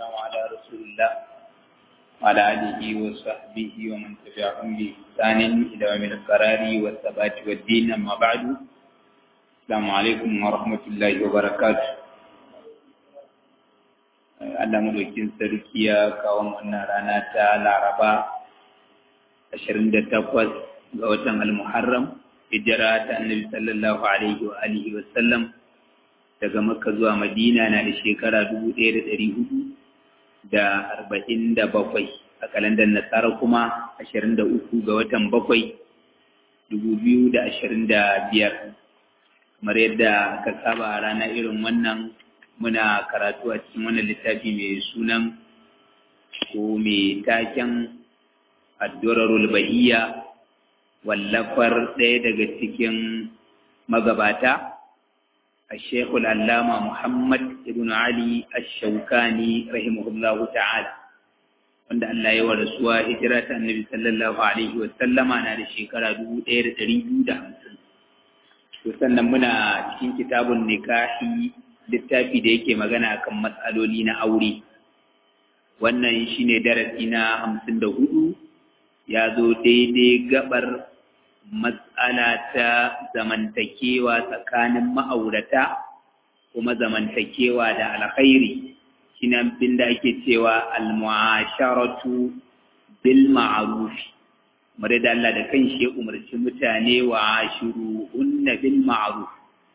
والسلام على رسول الله وعلى آله وصحبه ومن تبعهم بإحسان إلى يوم القرار والثبات والدين أما بعد السلام عليكم ورحمة الله وبركاته Allah madaukin sarki ya kawo wannan rana ta Laraba 28 ga watan Al-Muharram hijira ta Annabi sallallahu alaihi wa alihi wa sallam daga Makka zuwa Madina na da shekara 1447 a kalandar Nasara kuma 23 ga watan 7 2025 kamar yadda aka saba a rana irin wannan muna karatu a cikin wannan littafi mai sunan ko mai taken addurarul bahiyya wallafar ɗaya daga cikin magabata الشيخ العلامة محمد ابن علي الشوكاني رحمه الله تعالى wanda Allah ya wa rasuwa hijira ta annabi sallallahu alaihi wa sallama na da shekara dubu ɗaya da ɗari biyu da hamsin to sannan muna cikin kitabun nikahi littafi da yake magana kan matsaloli na aure wannan shine darasi na hamsin da hudu ya zo daidai gabar matsala ta zamantakewa tsakanin ma'aurata kuma zamantakewa da alkhairi shine abin da ake cewa al-mu'asharatu bil ma'ruf mare da Allah da kanshi ya umarci mutane wa ashiruhunna bil ma'ruf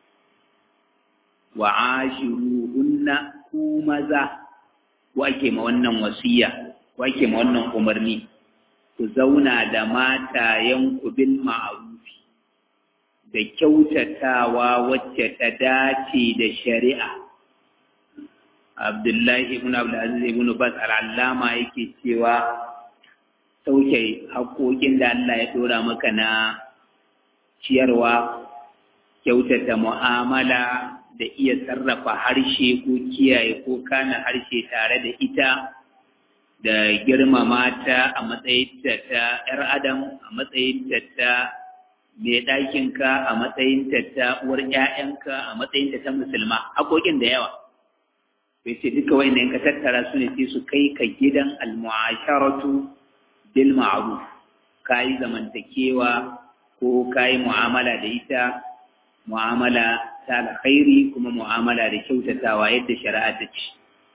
wa ashiruhunna ku maza wa ake ma wannan wasiya wa ake ma wannan umarni ku zauna da matayenku bil ma'rufi da kyautatawa wacce ta dace da shari'a Abdullahi ibn Abdulaziz ibn Bas al-Allama yake cewa sauke haƙoƙin da Allah ya dora maka na ciyarwa kyautata mu'amala da iya sarrafa harshe ko kiyaye ko kana harshe tare da ita da girmama ta a matsayinta ta ‘yar adam a matsayinta ta mai ɗakinka a matsayinta ta uwar ‘ya'yanka a matsayinta ta musulma haƙoƙin da yawa bai ce duka wa'inda ka tattara su ne sai su kai ka gidan almu'asharatu bil ma'ruf ka yi zamantakewa ko ka yi mu'amala da ita mu'amala ta alkhairi kuma mu'amala da kyautatawa yadda shari'a ta ce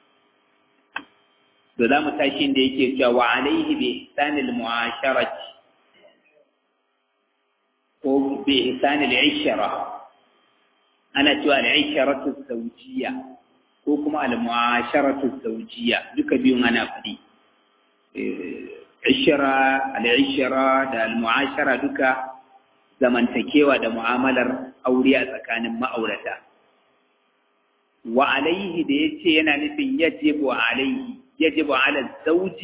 da za mu tashi da yake cewa wa alaihi bi ihsanil mu'asharati ko bi ihsanil ishara ana cewa al-isharatu zawjiyya ko kuma al-mu'asharatu zawjiyya duka biyun ana faɗi ishara al-ishara da al-mu'ashara duka zamantakewa da mu'amalar aure a tsakanin ma'aurata wa alaihi da yace yana nufin yajibu alaihi يجب على الزوج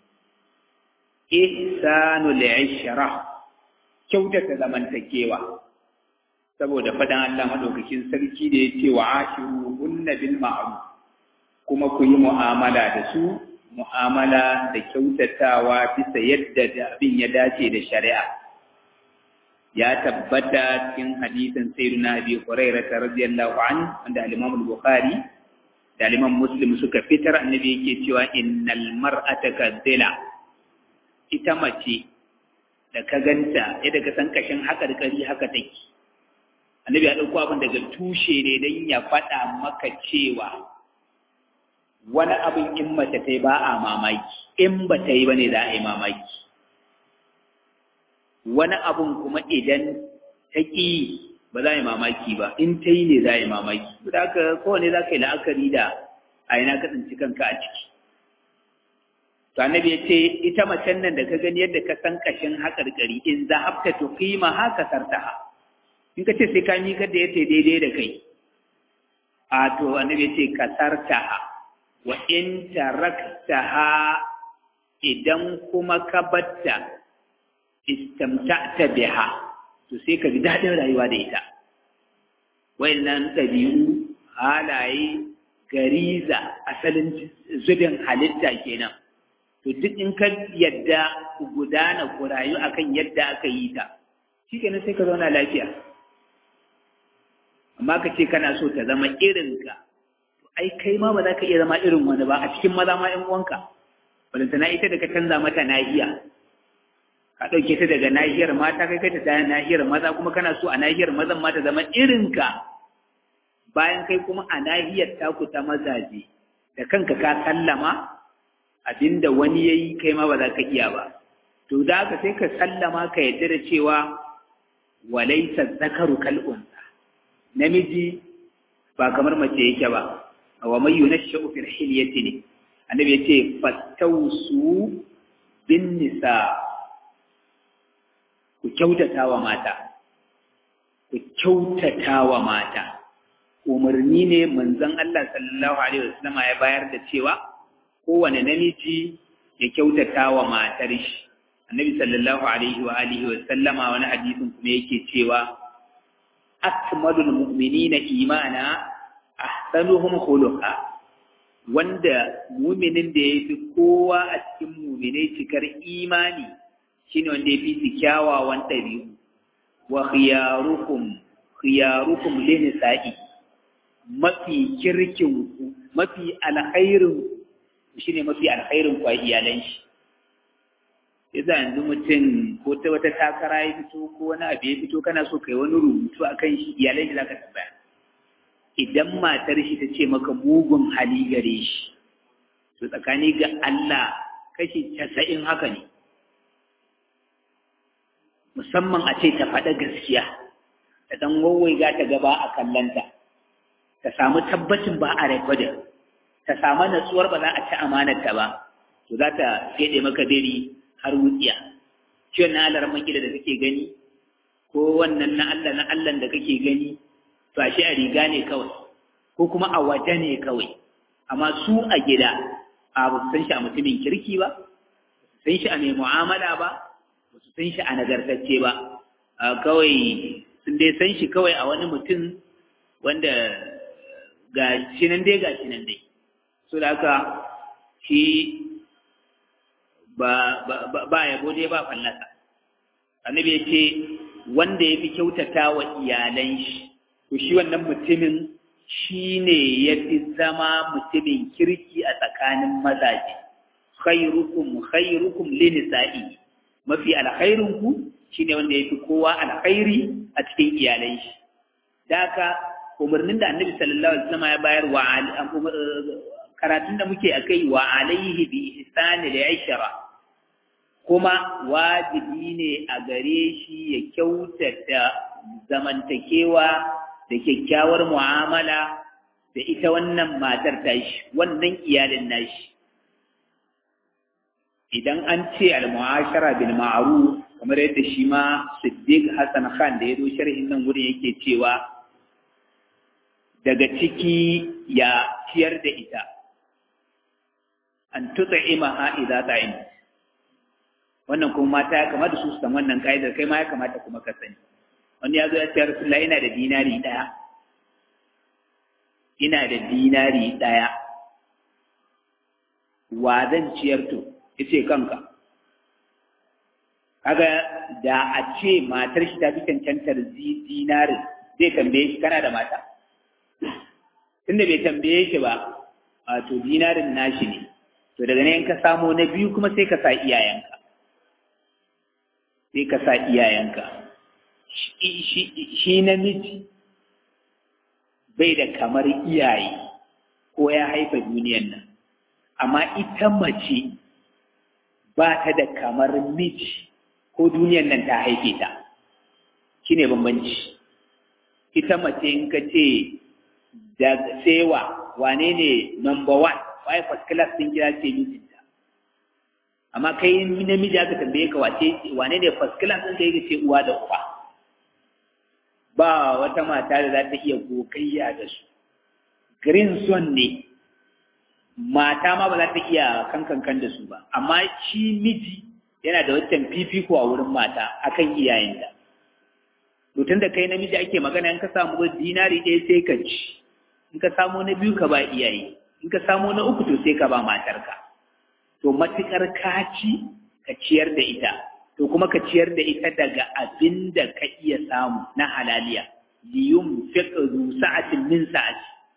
إحسان العشرة kyautata zamantakewa saboda fadan Allah madaukakin sarki da yace wa ashiruhunna bil ma'ruf kuma ku yi mu'amala da su mu'amala da kyautatawa bisa yadda da abin ya dace da shari'a ya tabbata cikin hadisin sayyidina Abi Hurairah radiyallahu anhu wanda al-Imam al-Bukhari da liman muslim suka fitar annabi yake cewa innal mar'ata kadila ita mace da ka ganta yadda ka san kashin haka da kari haka take annabi ya dauko abin daga tushe ne dan ya faɗa maka cewa wani abin in mace ta yi ba a mamaki in ba ta yi ba ne za a yi mamaki wani abin kuma idan ta ƙi ba za a yi mamaki ba in ta yi ne za a yi mamaki da haka kowane za ka yi la'akari da a yana ka tsinci kanka a ciki to annabi ya ce ita macen nan da ka gani yadda ka san kashin haƙarƙari in za hafta to kima haka sartaha in ka ce sai ka miƙar da yace daidai da kai a to annabi ya ce ka sartaha wa in taraktaha idan kuma ka batta istamta'ta biha to sai ka ji daɗin rayuwa da ita wayannan ɗabi'u halaye gariza asalin zubin halitta kenan to duk in ka yadda ku gudana ku rayu akan yadda aka yi ta shi kenan sai ka zauna lafiya amma ka ce kana so ta zama irinka to ai kai ma ba za ka iya zama irin wani ba a cikin maza ma ‘yan uwanka balantana ita da ka canza mata nahiya ka ɗauke ta daga nahiyar mata kai kai ta nahiyar maza kuma kana so a nahiyar mazan ma ta zama irinka bayan kai kuma a nahiyar taku ta mazaje da kanka ka sallama abinda wani ya yi kai ma ba za ka iya ba to da haka sai ka sallama ka yadda da cewa walaisa zakaru kal'unsa namiji ba kamar mace yake ba wa mai yunashu fil hilyati ne annabi yace fatausu bin nisa ku kyautata wa mata ku kyautata wa mata umarni ne manzon Allah sallallahu alaihi wasallam ya bayar da cewa kowane namiji ya kyautata wa matar shi annabi sallallahu alaihi wa alihi wa sallama wani hadisin kuma yake cewa akmalul mu'minina imana ahsanuhum khuluqa wanda mu'minin da yafi kowa a cikin mu'minai cikar imani shine wanda yafi su kyawawan ɗabi'u wa khiyarukum khiyarukum linisa'i mafi kirkin ku mafi alkhairin shine mafi alkhairin ku a iyalan shi yasa yanzu mutum ko ta wata takara ya fito ko wani abu ya fito kana so kai wani rubutu a kan shi iyalai shi zaka tambaya idan matar shi ta ce maka mugun hali gare shi to tsakani ga Allah kashi casa'in haka ne musamman a ce ta faɗa gaskiya ta ɗan wawwaiga ta gaba a kallanta ta samu tabbacin ba a rekodin ta samu natsuwar ba za a ci amanarta ba to za ta fede maka dare har wutsiya ciwon na alar makila da kake gani ko wannan na Allah na Allah da kake gani to a shi a riga ne kawai ko kuma a waje ne kawai amma su a gida a ba su san shi a mutumin kirki ba ba su san shi a mai mu'amala ba ba su san shi a nagartacce ba kawai sun dai san shi kawai a wani mutum wanda ga shi nan dai ga shi nan dai so da haka shi ba ba yabo dai ba fallasa annabi ya ce wanda ya fi kyautata wa iyalan shi to shi wannan mutumin shi ne ya fi zama mutumin kirki a tsakanin mazaje khairukum khairukum linisa'i mafi alkhairinku shine wanda ya fi kowa alkhairi a cikin iyalan shi daka umarnin da annabi sallallahu alaihi wasallam ya bayar wa karatun da muke akai wa alaihi bi ihsani da ishara kuma wajibi ne a gare shi ya kyautata zamantakewa da kyakkyawar mu'amala da ita wannan matar tashi wannan iyalin nashi idan an ce al-mu'ashara bil ma'ruf kamar yadda shi ma Siddiq Hassan Khan da ya zo sharhin nan wurin yake cewa daga ciki ya ciyar da ita an tut'imaha idza ta'im wannan kuma mata ya kamata su san wannan kaidar kai ma ya kamata kuma ka sani wani ya zo ya ce Rasulullah ina da dinari daya ina da dinari daya wa zan ciyar to yace kanka kaga da a ce matar shi ta fi cancantar dinarin zai tambaye shi kana da mata tunda bai tambaye shi ba a to dinarin nashi ne to daga nan ka samo na biyu kuma sai ka sa iyayenka sai ka sa iyayenka shi namiji bai da kamar iyaye ko ya haifa duniyan nan amma ita mace ba ta da kamar miji ko duniyan nan ta haife ta shi ne bambanci ita mace in ka ce da sewa wane ne number one waye first class din kira ce mijinta amma kai namiji aka tambaye ka wace wane ne first class din ka yi ce uwa da uba ba wata mata da za ta iya gogayya da su green zone ne mata ma ba za ta iya kankankan da su ba amma shi miji yana da wancan fifiko a wurin mata akan iyayenta mutum da kai namiji ake magana in ka samu dinari ɗaya sai ka ci in ka samu na biyu ka ba iyaye in ka samu na uku to sai ka ba matarka to matukar ka ci ka ciyar da ita to kuma ka ciyar da ita daga abin da ka iya samu na halaliya liyum fiqdu sa'atin min sa'ati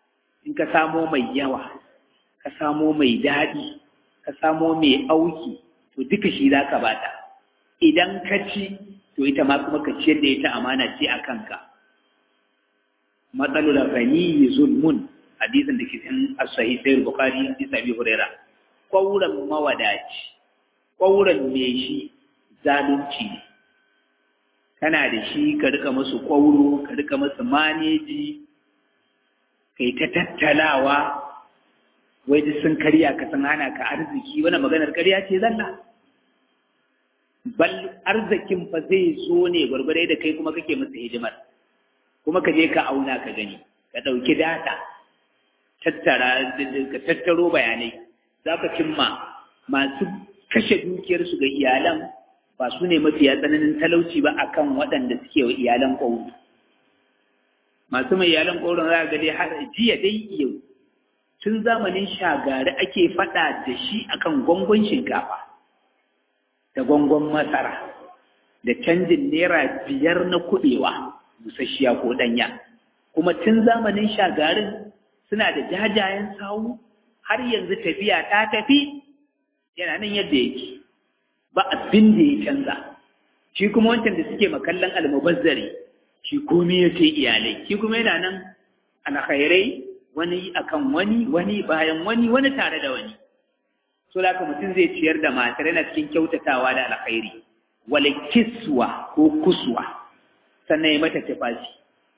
in ka samo mai yawa ka samo mai daɗi ka samo mai auki to duka shi za ka bata idan ka ci to ita ma kuma ka ciyar da ita amana ce a kanka matsalul ghani zulmun hadisin da ke cikin as-sahih sai bukhari hadisi abi huraira qawlan mawadaci qawlan me shi zalunci ne kana da shi ka rika musu kwauro ka rika musu maneji kai ta tattalawa wai duk sun karya ka san hana ka arziki wani maganar karya ce zalla bal arzikin fa zai zo ne gwargware da kai kuma kake musu hidimar kuma ka je ka auna ka gani ka ɗauki data tattara ka tattaro bayanai za ka cimma masu kashe dukiyarsu ga iyalan ba su ne mafiya tsananin talauci ba akan waɗanda suke wa iyalan ƙwauro masu mai iyalan ƙwauron za ga dai har jiya dai yau tun zamanin shagari ake faɗa da shi akan gwangon shinkafa da gwangon masara da canjin naira biyar na kuɗewa busasshiya ko ɗanya kuma tun zamanin shagarin suna da jajayen sawu har yanzu tafiya ta tafi yana nan yadda yake ba abin da ya canza shi kuma wancan da suke makallan almubazzari shi komai ya ce iyalai shi kuma yana nan alkhairai wani akan wani wani bayan wani wani tare da wani so da mutum zai ciyar da matar yana cikin kyautatawa da alkhairi wala kiswa ko kuswa sannan ya mata tufafi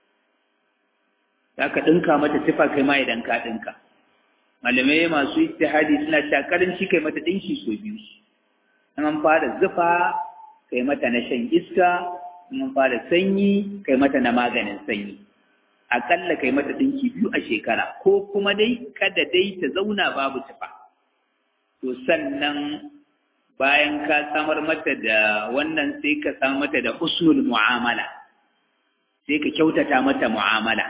za ka ɗinka mata tufa kai ma idan ka ɗinka malamai masu ijtihadi suna cewa karanci kai mata ɗinki so biyu in an fara zufa kai mata na shan iska in an fara sanyi kai mata na maganin sanyi aƙalla kai mata ɗinki biyu a shekara ko kuma dai kada dai ta zauna babu tufa to sannan bayan ka samar mata da wannan sai ka samar mata da husnul mu'amala sai ka kyautata mata mu'amala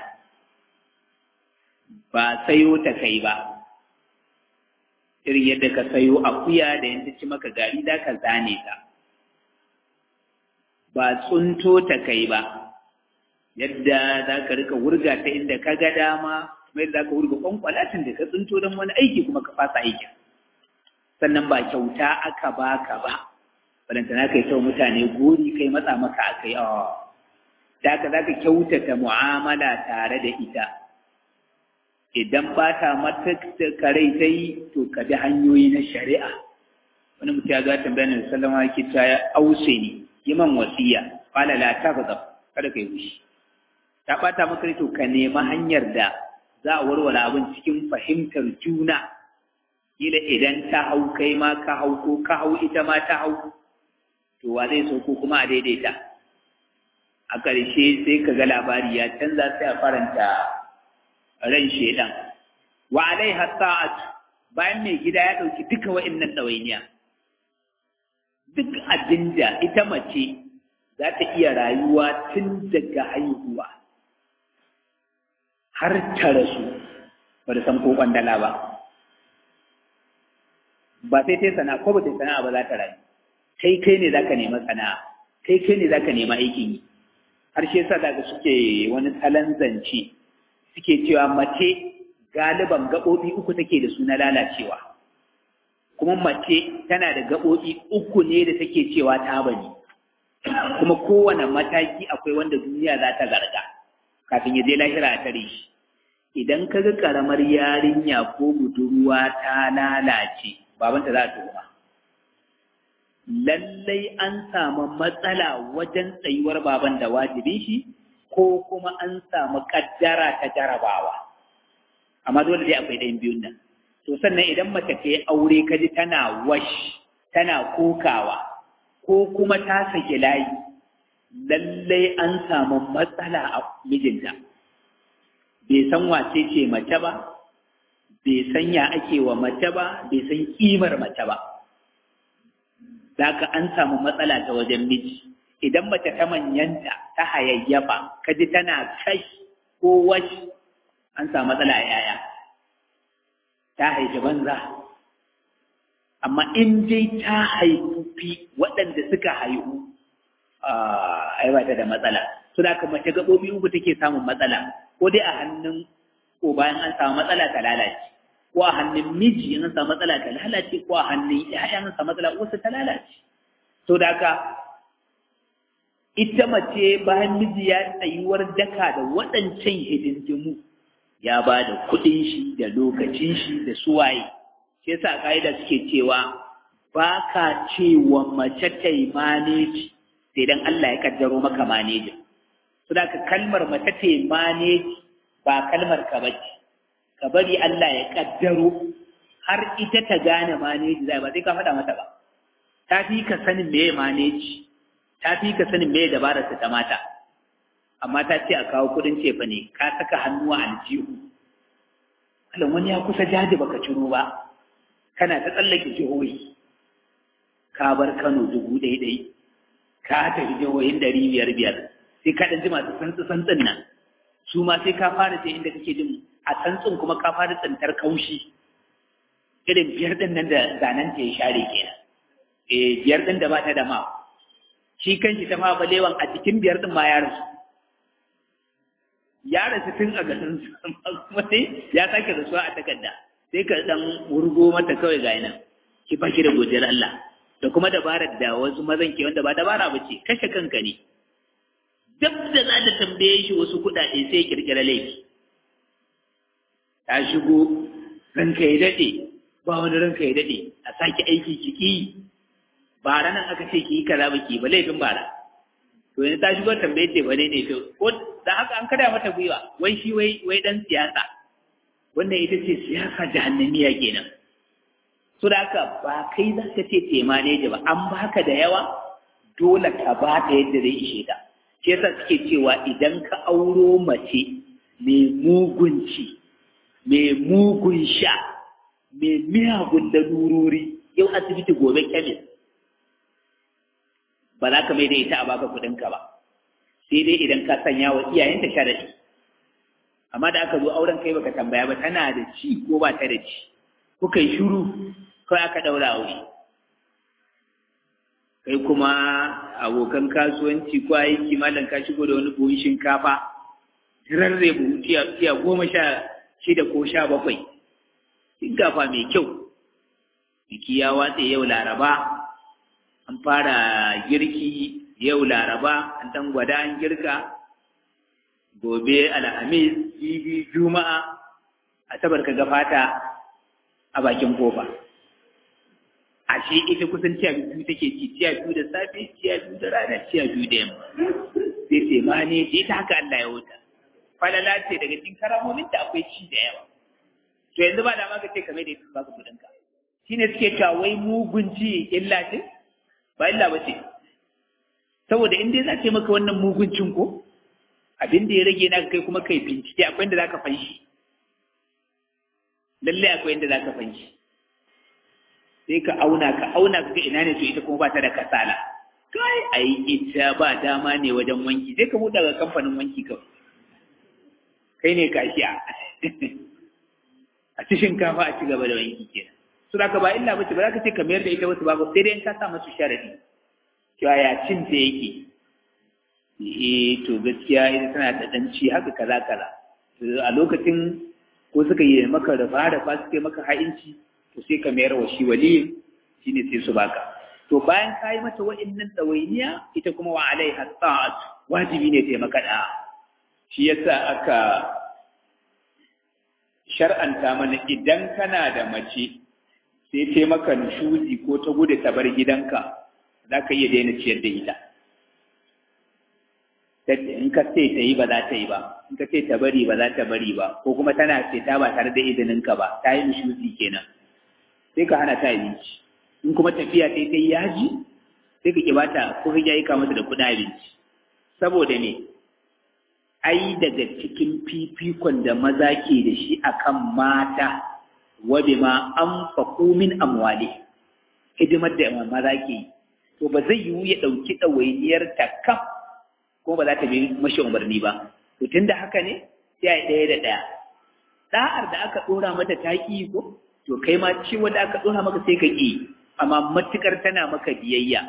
ba sayo ta kai ba irin yadda ka sayo akuya da yadda ci maka gari da ka zane ta ba tsunto ta kai ba yadda za ka rika wurga ta inda ka ga dama kuma yadda za ka wurga kwankwalatin da ka tsunto don wani aiki kuma ka fasa aikin sannan ba kyauta aka baka ba balantana kai sau mutane gori kai matsa maka a kai da ka za ka kyautata mu'amala tare da ita idan ba ta mata karai ta yi to ka bi hanyoyi na shari'a wani mutum ya zata bayan da sallama yake ta ya ause ni yi man wasiya qala la taghzab kada kai fushi ta bata maka to ka nemi hanyar da za a warware abin cikin fahimtar juna kila idan ta hau kai ma ka hau ko ka hau ita ma ta hau to wa zai so ko kuma a daidaita a ƙarshe sai ka ga labari ya canza sai a faranta ran shedan wa alaiha sa'at bayan mai gida ya dauki duka wa'annan dawainiya duk abinda ita mace za ta iya rayuwa tun daga haihuwa har ta rasu ba da san ko kwandala ba ba sai ta sana'a ko ba ta sana'a ba za ta rayu kai kai ne za ka nema sana'a kai kai ne za ka nema aikin yi har shi yasa daga suke wani salon zance suke cewa mace galiban gaɓoɓi uku take da su na lalacewa kuma mace tana da gaɓoɓi uku ne da take cewa ta bane kuma kowane mataki akwai wanda duniya za ta garga kafin ya je lahira a tare shi idan ka ga ƙaramar yarinya ko budurwa ta lalace babanta za a tuhuma lallai an samu matsala wajen tsayuwar baban da wajibin shi ko kuma an samu kaddara ta jarabawa amma dole dai akwai ɗayan biyun nan to sannan idan mace ta yi aure ka ji tana wash tana kokawa ko kuma ta saki layi lallai an samu matsala a mijinta bai san wace ce mace ba bai san ya ake wa mace ba bai san kimar mace ba Zaka an samu matsala ta wajen miji idan mace ta manyanta ta hayayyafa ka ji tana kai ko washi an samu matsala a yaya ta haifi banza amma in dai ta haifi waɗanda suka haihu ai ba ta da matsala su da mace gaɓoɓi uku take samun matsala ko dai a hannun ko bayan an samu matsala ta lalace ko a hannun miji in an samu matsala ta lalace ko a hannun ƴaƴan an samu matsala wasu ta lalace to da haka ita mace bayan miji ya tsayuwar daka da waɗancan hidindimu ya ba da kuɗin shi da lokacin shi da suwaye shi yasa ka'ida suke cewa ba ka cewa mace ta yi maneji sai dan Allah ya kaddaro maka manejin su da ka kalmar mace ta yi maneji ba kalmar ka bace ka bari Allah ya kaddaro har ita ta gane maneji zai ba sai ka faɗa mata ba ta fi ka sanin me maneji ta fi ka sanin me dabarar ta mata amma ta ce a kawo kudin cefa ne ka saka hannu a aljihu Allah wani ya kusa jaji baka ciro ba kana ta tsallake jihohi ka bar Kano dubu ɗaya ɗaya ka tafi jihohin ɗari biyar biyar sai ka ɗan ji masu santsi santsin nan su ma sai ka fara ce inda kake jin a santsin kuma ka fara tsantar kaushi irin biyar ɗin nan da zanen ta ya share kenan eh biyar ɗin da ba ta da ma shi kanshi ta ma balewan a cikin biyar ɗin ma ya rasu ya rasu tun a garin kuma sai ya sake rasuwa a takarda sai ka dan wurgo mata kawai ga nan ki baki da godiyar Allah da kuma dabarar da wasu mazan ke wanda ba dabara ba ce kashe kanka ne duk da za ta tambaye shi wasu kuɗaɗe sai kirkira laifi ta shigo ranka ya daɗe ba wani ranka ya daɗe a sake aiki ki ki bara nan aka ce ki yi kaza ba ki ba laifin bara to yanzu ta shigo tambaye ce ba ne ne to ko da haka an kada mata gwiwa wai shi wai wai dan siyasa wannan ita ce siyasa jahannamiya kenan so da haka ba kai za ka ce tema ne ba an baka da yawa dole ka ba ta yadda zai ishe ta shi yasa suke cewa idan ka auro mace mai mugunci mai mugun sha mai miyagun lalurori yau asibiti gobe kemis ba za ka mai da ita a baka kuɗinka ba sai dai idan ka sanya wa iyayenta sharadi amma da aka zo auren kai baka tambaya ba tana da ci ko ba ta da ci kuka yi shiru kawai aka daura aure kai kuma abokan kasuwanci ko aiki malam ka shigo da wani buhun shinkafa rarre buhu tiya goma sha shida ko sha bakwai shinkafa mai kyau biki ya watse yau laraba an fara girki yau laraba an dan gwada an girka gobe alhamis jibi juma'a asabar ka fata a bakin kofa ashe ita kusan ciya biyu take ci ciya biyu da safe ciya biyu da rana ciya biyu da yamma sai sai ma ne ce ta haka Allah ya wuta falala ce daga cikin karamomin da akwai ci da yawa to yanzu ba da ma ka ce kamar da ba ka kudin ka shine suke cewa wai mugun ci illa ce ba illa ba ce saboda in dai za ce maka wannan muguncin ko abin da ya rage na kai kuma kai bincike akwai inda za ka fanshi lallai akwai inda za ka fanshi sai ka auna ka auna ka ga ina ne to ita kuma ba ta da kasala kai ai ita ba dama ne wajen wanki sai ka buɗe ga kamfanin wanki kawai kai ne kashiya a ci shinkafa a ci gaba da wanki kenan su da ka ba illa bace ba za ka ce ka mayar da ita wasu babu sai dai in ka sa masu sharadi cewa ya cin ta yake eh to gaskiya ita tana da danci haka kaza kaza a lokacin ko suka yi maka rufa da fa suka yi maka ha'inci to sai ka mayar wa shi waliyin shine sai su baka to bayan ka yi mata wa'annan ɗawainiya ita kuma wa alaiha ta'at wajibi ne ta maka da shi yasa aka shar'anta mana idan kana da mace sai ta maka nushuzi ko ta gudu ta bar gidanka za ka iya daina ciyar da ita in ka ce ta yi ba za ta yi ba in ka ce ta bari ba za ta bari ba ko kuma tana ce ta ba tare da izininka ba ta yi nushuzi kenan sai ka hana ta abinci in kuma tafiya sai ta yi yaji sai ka kibata ko ka yi mata da kuɗin abinci saboda me ai daga cikin fifikon da maza ke da shi akan mata wa bima anfaqu min amwali hidimar da maza ke yi to ba zai yiwu ya ɗauki ɗawainiyar ta kaf ko ba za ta bi mashi umarni ba to tunda haka ne sai a ɗaya da ɗaya da'ar da aka ɗora mata ta ƙi ko to kai ma ce wanda aka ɗora maka sai ka ƙi amma matukar tana maka biyayya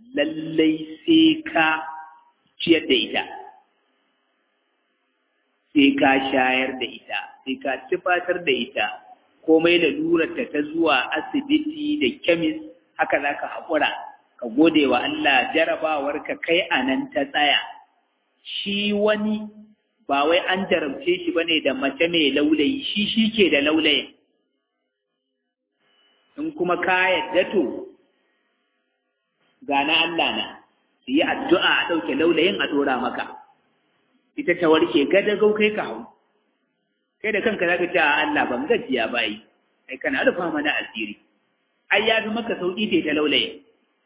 lallai sai ka ciyar da ita sai ka shayar da ita sai ka tufatar da ita komai da lurarta ta zuwa asibiti da kemis haka za ka haƙura ka gode wa Allah jarabawar ka kai a nan ta tsaya shi wani ba wai an jarabce shi bane da mace mai laulayi shi shi ke da laulayin in kuma ka yadda to ga na Allah na su yi addu'a a ɗauke laulayin a ɗora maka ita ta warke gadagau kai ka hau kai da kanka za ka ce a Allah ban gajiya bayi ai kana rufa mana asiri ai ya fi maka sauƙi ce ta laulayin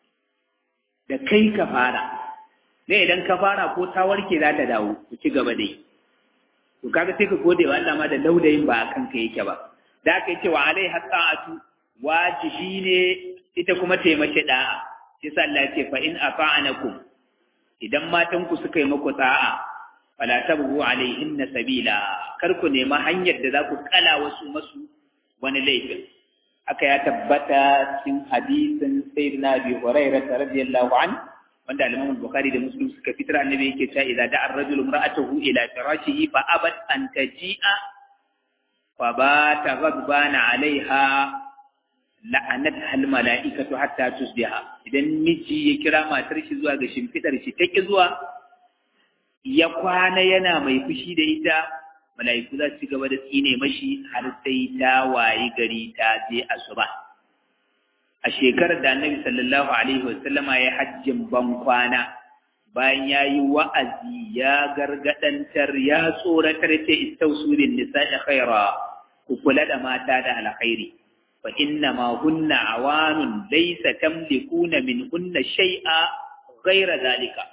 da kai ka fara ne idan ka fara ko ta warke za ta dawo ku ci gaba dai to kaga sai ka gode wa Allah ma da laulayin ba a kanka yake ba da aka yi cewa alai haqqatu wajibi ne ita kuma taimake da'a sai sa Allah ya ce fa in afa'anakum idan matan ku suka yi muku da'a fala tabghu alaihinna sabila kar ku nema hanyar da za ku kala wasu masu wani laifin aka ya tabbata cikin hadisin sayyidina Abi Hurairah radiyallahu anhu wanda al-Imam Bukhari da Muslim suka fitar annabi yake cewa idza da'a ar-rajulu imra'atahu ila firashihi fa abat an taji'a fa bata ghadbana 'alayha la'anat hal mala'ikatu hatta tusbiha idan miji ya kira matar shi zuwa ga shimfidar shi take zuwa ya kwana yana mai fushi da ita mala'iku za su gaba da tsine mashi har sai ta wayi gari ta je asuba a shekarar da annabi sallallahu alaihi wasallama ya hajjin ban kwana bayan ya yi wa'azi ya gargadantar ya tsoratar ce istausurin nisa'i khaira ku kula da mata da alkhairi fa inna ma hunna awanun laysa tamlikuna min hunna shay'a ghaira zalika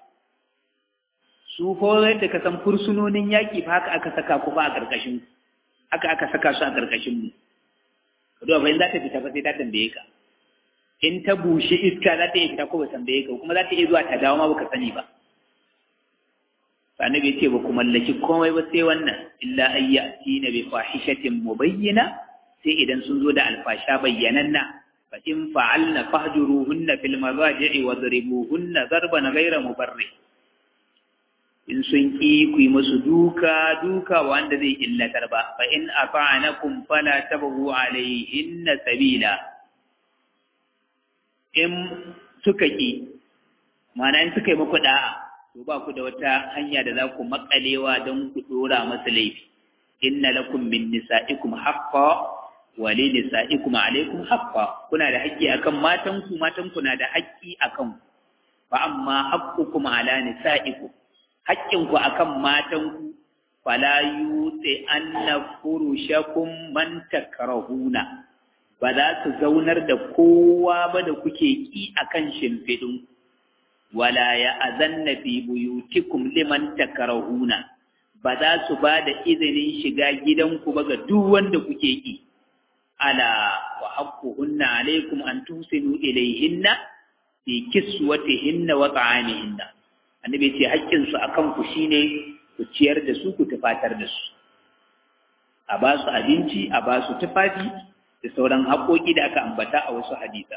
su ko yadda ka san fursunonin yaki fa haka aka saka ku ba a karkashin haka aka saka su a karkashin mu to ba in za ta fita ba sai ta tambaye ka in ta bushe iska za ta iya fita ko ba tambaye ka kuma za ta iya zuwa ta dawo ma baka sani ba annabi ya ce ba ku mallaki komai ba sai wannan illa ayyatina bi fahishatin mubayyina sai idan sun zo da alfasha bayyananna fa in fa'alna fahjuruhunna fil mazaji'i wadribuhunna darban ghayra mubarri in sun ki ku yi musu duka duka wanda zai illatar ba fa in afa'anakum fala tabghu alayhinna sabila in suka ki ma'ana in suka yi muku da'a to ba ku da wata hanya da za ku makalewa don ku dora masa laifi inna lakum min nisa'ikum haqqa wa li nisa'ikum alaykum haqqa kuna da haƙƙi akan matan ku matan ku na da haƙƙi akan ku fa amma haqqukum ala nisa'ikum haƙƙin ku akan matan ku fala yuti anna furushakum man takrahuna ba za su zaunar da kowa ba da kuke ki akan shimfiɗin wala ya azanna fi buyutikum liman takrahuna ba za su ba da izinin shiga gidanku ba ga duk wanda kuke ki ala wa haqquhunna alaykum an tusinu ilayhinna fi kiswatihinna wa ta'amihinna annabi ce haƙƙin su akan ku shine ku ciyar da su ku tufatar da su a ba su abinci a ba su tufafi da sauran haƙoƙi da aka ambata a wasu hadisa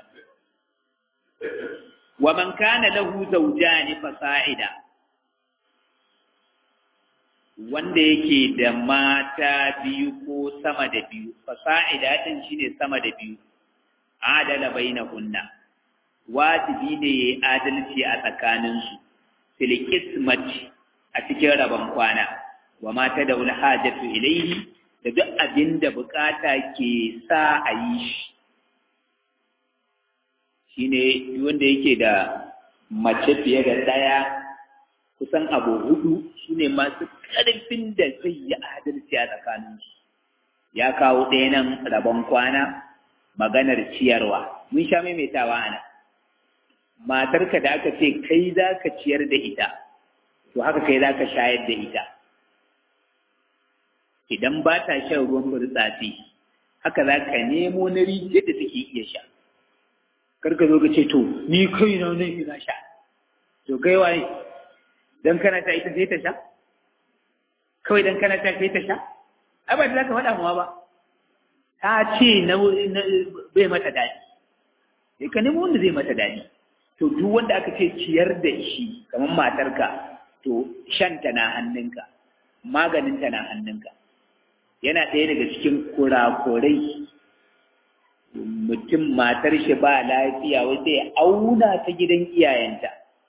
wa man kana lahu zawjani fasa'ida wanda yake da mata biyu ko sama da biyu fasa'ida din shine sama da biyu adala bainahunna wajibi ne yayi adalci a tsakaninsu fil qismati a cikin rabon kwana wa mata da ul hajatu ilayhi da duk abin da bukata ke sa a yi shi shine wanda yake da mace fiye da ɗaya kusan abu hudu su ne masu ƙarfin da zai yi adalci a tsakaninsu ya kawo ɗaya nan rabon kwana maganar ciyarwa mun sha maimaitawa ana matarka da aka ce kai za ka ciyar da ita to haka kai za ka shayar da ita idan ba ta shan ruwan burtsatsi haka za ka nemo na rijiyar da take iya sha karka zo ka ce to ni kai na ne ina sha to kai waye dan kana ta ita sai ta sha kawai dan kana ta sai ta sha ai ba da zaka faɗa mawa ba ta ce na bai mata daɗi sai ka nemo wanda zai mata daɗi to duk wanda aka ce ciyar da shi kamar matarka to shanta na hannunka maganinta na hannunka yana ɗaya daga cikin kurakurai mutum matar shi ba lafiya wai sai auna ta gidan iyayenta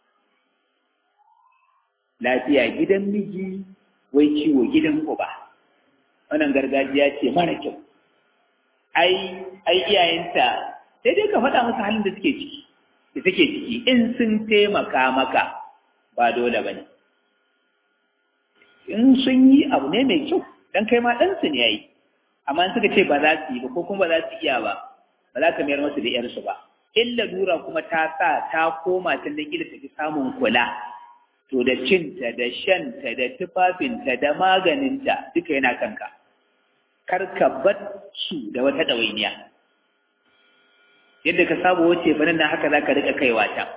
lafiya gidan miji wai ciwo gidan uba wannan gargajiya ce mara kyau ai ai iyayenta sai dai ka faɗa musu halin da suke ciki da take ciki in sun taimaka maka ba dole ba ne in sun yi abu ne mai kyau dan kai ma ɗansu ne ya yi amma in suka ce ba za su yi ba ko kuma ba za su iya ba ba za ka mayar masu da ‘yarsu ba in lalura kuma ta sa ta koma ta da gida ta fi samun kula to da cinta da shanta da tufafinta da maganinta duka yana kanka kar ka bar su da wata ɗawainiya yadda ka saba wace fa nan haka za ka riƙa kaiwa ta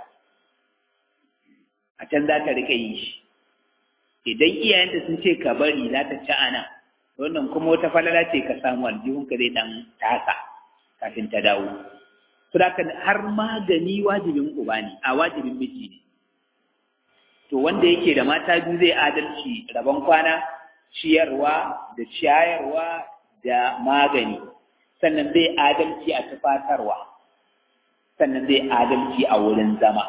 a can za ta riƙa yi shi idan iyayenta sun ce ka bari za ta ci ana wannan kuma wata falala ce ka samu aljihunka zai ɗan tasa kafin ta dawo Saboda har magani wajibin uba ne a wajibin miji ne to wanda yake da mata biyu zai adalci rabon kwana ciyarwa da ciyarwa da magani sannan zai adalci a tufatarwa sannan zai adalci a wurin zama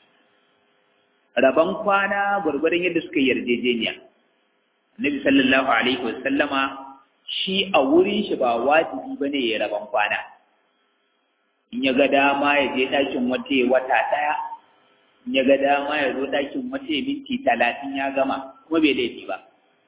rabon kwana gwargwadon yadda suka yarjejeniya Nabi sallallahu alaihi wasallama shi a wurin shi ba wajibi bane ya rabon kwana in ya ga dama ya je ɗakin wata wata ɗaya in ya ga dama ya zo ɗakin wata minti talatin ya gama kuma bai laifi ba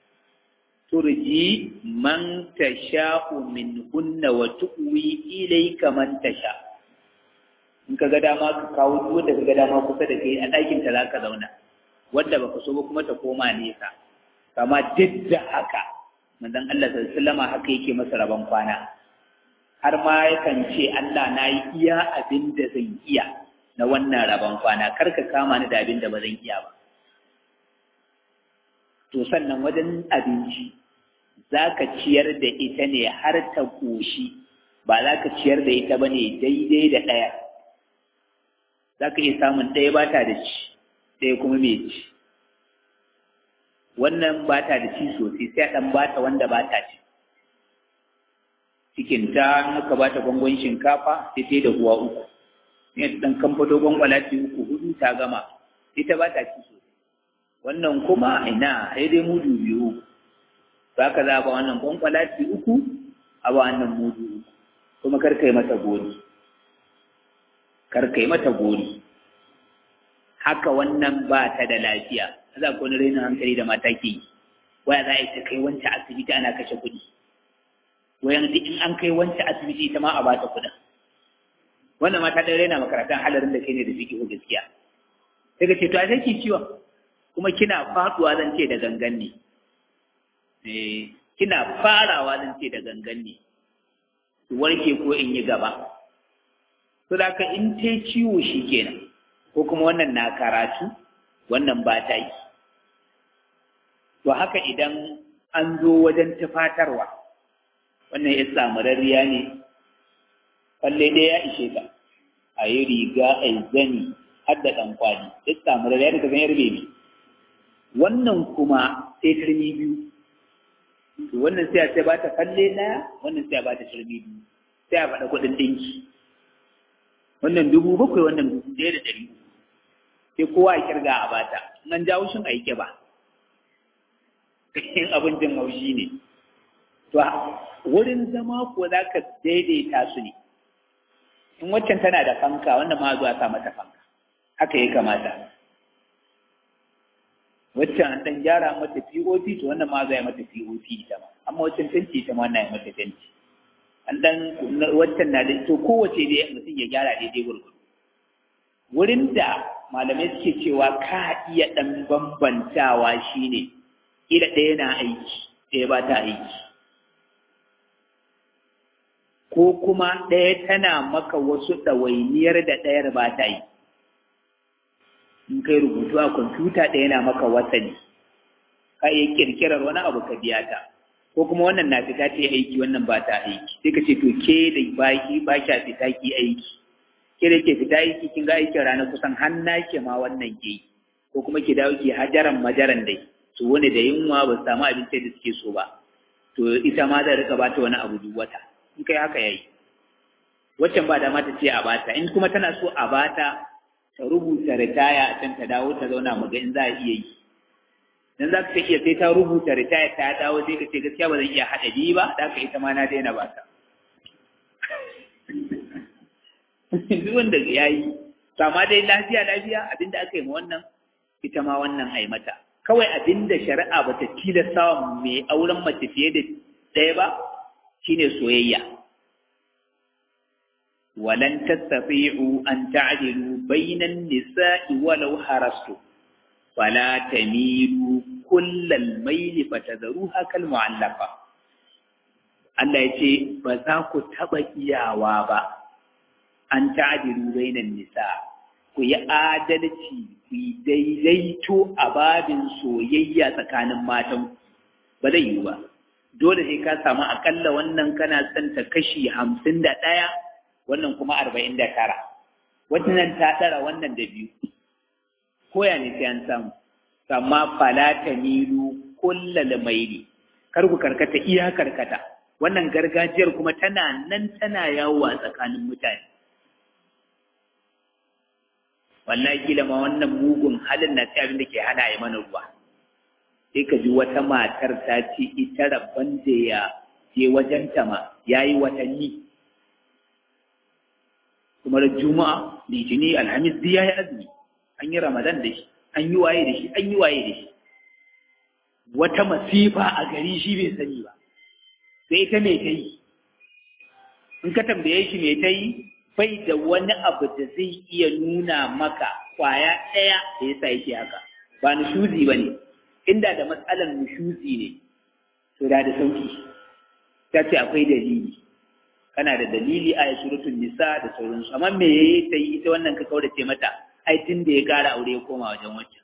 turji man tasha'u min hunna wa tu'wi ilayka man tasha in ka ga dama ka kawo duk wanda ka ga dama kusa da kai a ɗakin ta za ka zauna wanda baka so ba kuma ta koma nesa kama duk da haka manzon Allah sallallahu alaihi wasallam haka yake masa rabon kwana har ma yakan ce Allah na yi iya abin da zan iya na wannan rabon kwana kar ka kama ni da abin da ba zan iya ba to sannan wajen abinci za ka ciyar da ita ne har ta ƙoshi ba za ka ciyar da ita ba ne daidai da ɗaya za ka iya samun ɗaya ba ta da ci ɗaya kuma mai ci wannan ba ta da ci sosai sai a ɗan ba ta wanda ba ta ci cikin ta muka ba ta gwangon shinkafa sai ta da huwa uku ne ta ɗan kamfato gwangwalati uku hudu ta gama ita ba ta ci sosai wannan kuma ina sai dai mudu biyu za ka za ba wannan gwangwalati uku a ba wannan mudu uku kuma kar ka yi mata gori kar ka yi mata gori haka wannan ba ta da lafiya za ku wani rainin hankali da mata ke yi waya za a yi ta kai wancan asibiti ana kashe kuɗi wayan duk in an kai wancan asibiti ita ma a ba ta kuɗin wannan mata ɗan raina makarantar halarin da kai ne da fiƙi gaskiya sai ka ce to a sai ki ciwon kuma kina faɗuwa zan ce da gangan ne eh kina farawa zan ce da gangan ne ki warke ko in yi gaba to da ka in ta ciwo shi kenan ko kuma wannan na karatu wannan ba ta yi to haka idan an zo wajen tufatarwa wannan ya samu rariya ne falle dai ya ishe ka a yi riga a yi zani har da ɗan kwali ya samu rariya daga zan yarbe ne wannan kuma sai turmi biyu to wannan sai a ce ba ta falle ɗaya wannan sai a ba ta turmi biyu sai a faɗa kuɗin ɗinki wannan dubu bakwai wannan dubu ɗaya da ɗari sai kowa a kirga a bata nan jawo shin a yi ba in abincin haushi ne to wurin zama ko za ka daidaita su ne in waccan tana da fanka wannan ma zuwa sa mata fanka haka ya kamata waccan an ɗan gyara mata POP to wannan ma zuwa mata POP ita ma amma waccan fenti ita ma wannan ya mata fenti an ɗan waccan na da to kowace dai mutum ya gyara daidai gurgudu wurin da malamai suke cewa ka iya ɗan bambantawa shine ila ɗaya na aiki ɗaya ba ta aiki ko kuma ɗaya tana maka wasu ɗawainiyar da ɗayar ba ta yi in kai rubutu a kwamfuta ɗaya na maka wasani ka iya ƙirƙirar wani abu ka biya ta ko kuma wannan na fita ta aiki wannan ba ta aiki sai ka ce to ke da baki ba kya fita ki aiki ke da ke fita aiki kin ga aikin rana kusan har ke ma wannan ke yi ko kuma ki dawo ki hajaran majaran dai su wani da yunwa ba su samu abinci da suke so ba to ita ma zai rika bata wani abu duk wata in kai haka yayi waccan ba dama ta ce a bata in kuma tana so a bata ta rubuta ritaya a can ta dawo ta zauna mu ga in za a iya yi dan za ka iya sai ta rubuta ritaya ta dawo sai ka ce gaskiya ba zan iya haɗa biyu ba da haka ita ma na daina ba ta duk wanda ya yi amma dai lafiya lafiya abinda aka yi ma wannan ita ma wannan ai mata kawai abinda shari'a ba ta tilasta wa mai auren mace fiye da ɗaya ba shine soyayya walan tastati'u an ta'dilu bainan nisa'i walau harastu fala tamilu kullal mayli fatadharuha kal mu'allaqa Allah ya ce ba za ku taɓa iyawa ba an ta'dilu bainan nisa ku yi adalci ku yi daidaito a babin soyayya tsakanin matan ba zai yiwu ba dole sai ka samu akalla wannan kana son ta kashi hamsin da ɗaya wannan kuma arba'in da tara wannan ta ɗara wannan da biyu koya ne sai an samu amma fala ta milu kullal maili kar ku karkata iya karkata wannan gargajiyar kuma tana nan tana yawo a tsakanin mutane wallahi kila ma wannan mugun halin na abin da ke hana yi mana ruwa sai ka ji wata matar ta ce ita rabban da ya je wajenta ma ya yi watanni kuma da juma'a litini alhamis duk ya yi azumi an yi ramadan da shi an yi waye da shi an yi waye da shi wata masifa a gari shi bai sani ba sai ita mai ta yi in ka tambaye shi mai ta yi bai da wani abu da zai iya nuna maka kwaya ɗaya da ya sa yake haka ba nushuzi ba ne inda da matsalar nushuzi ne to da da sauki ta ce akwai dalili kana da dalili a suratul nisa da sauransu amma me yayi ta yi ita wannan ka kaurace mata ai tun da ya kara aure ya koma wajen wancan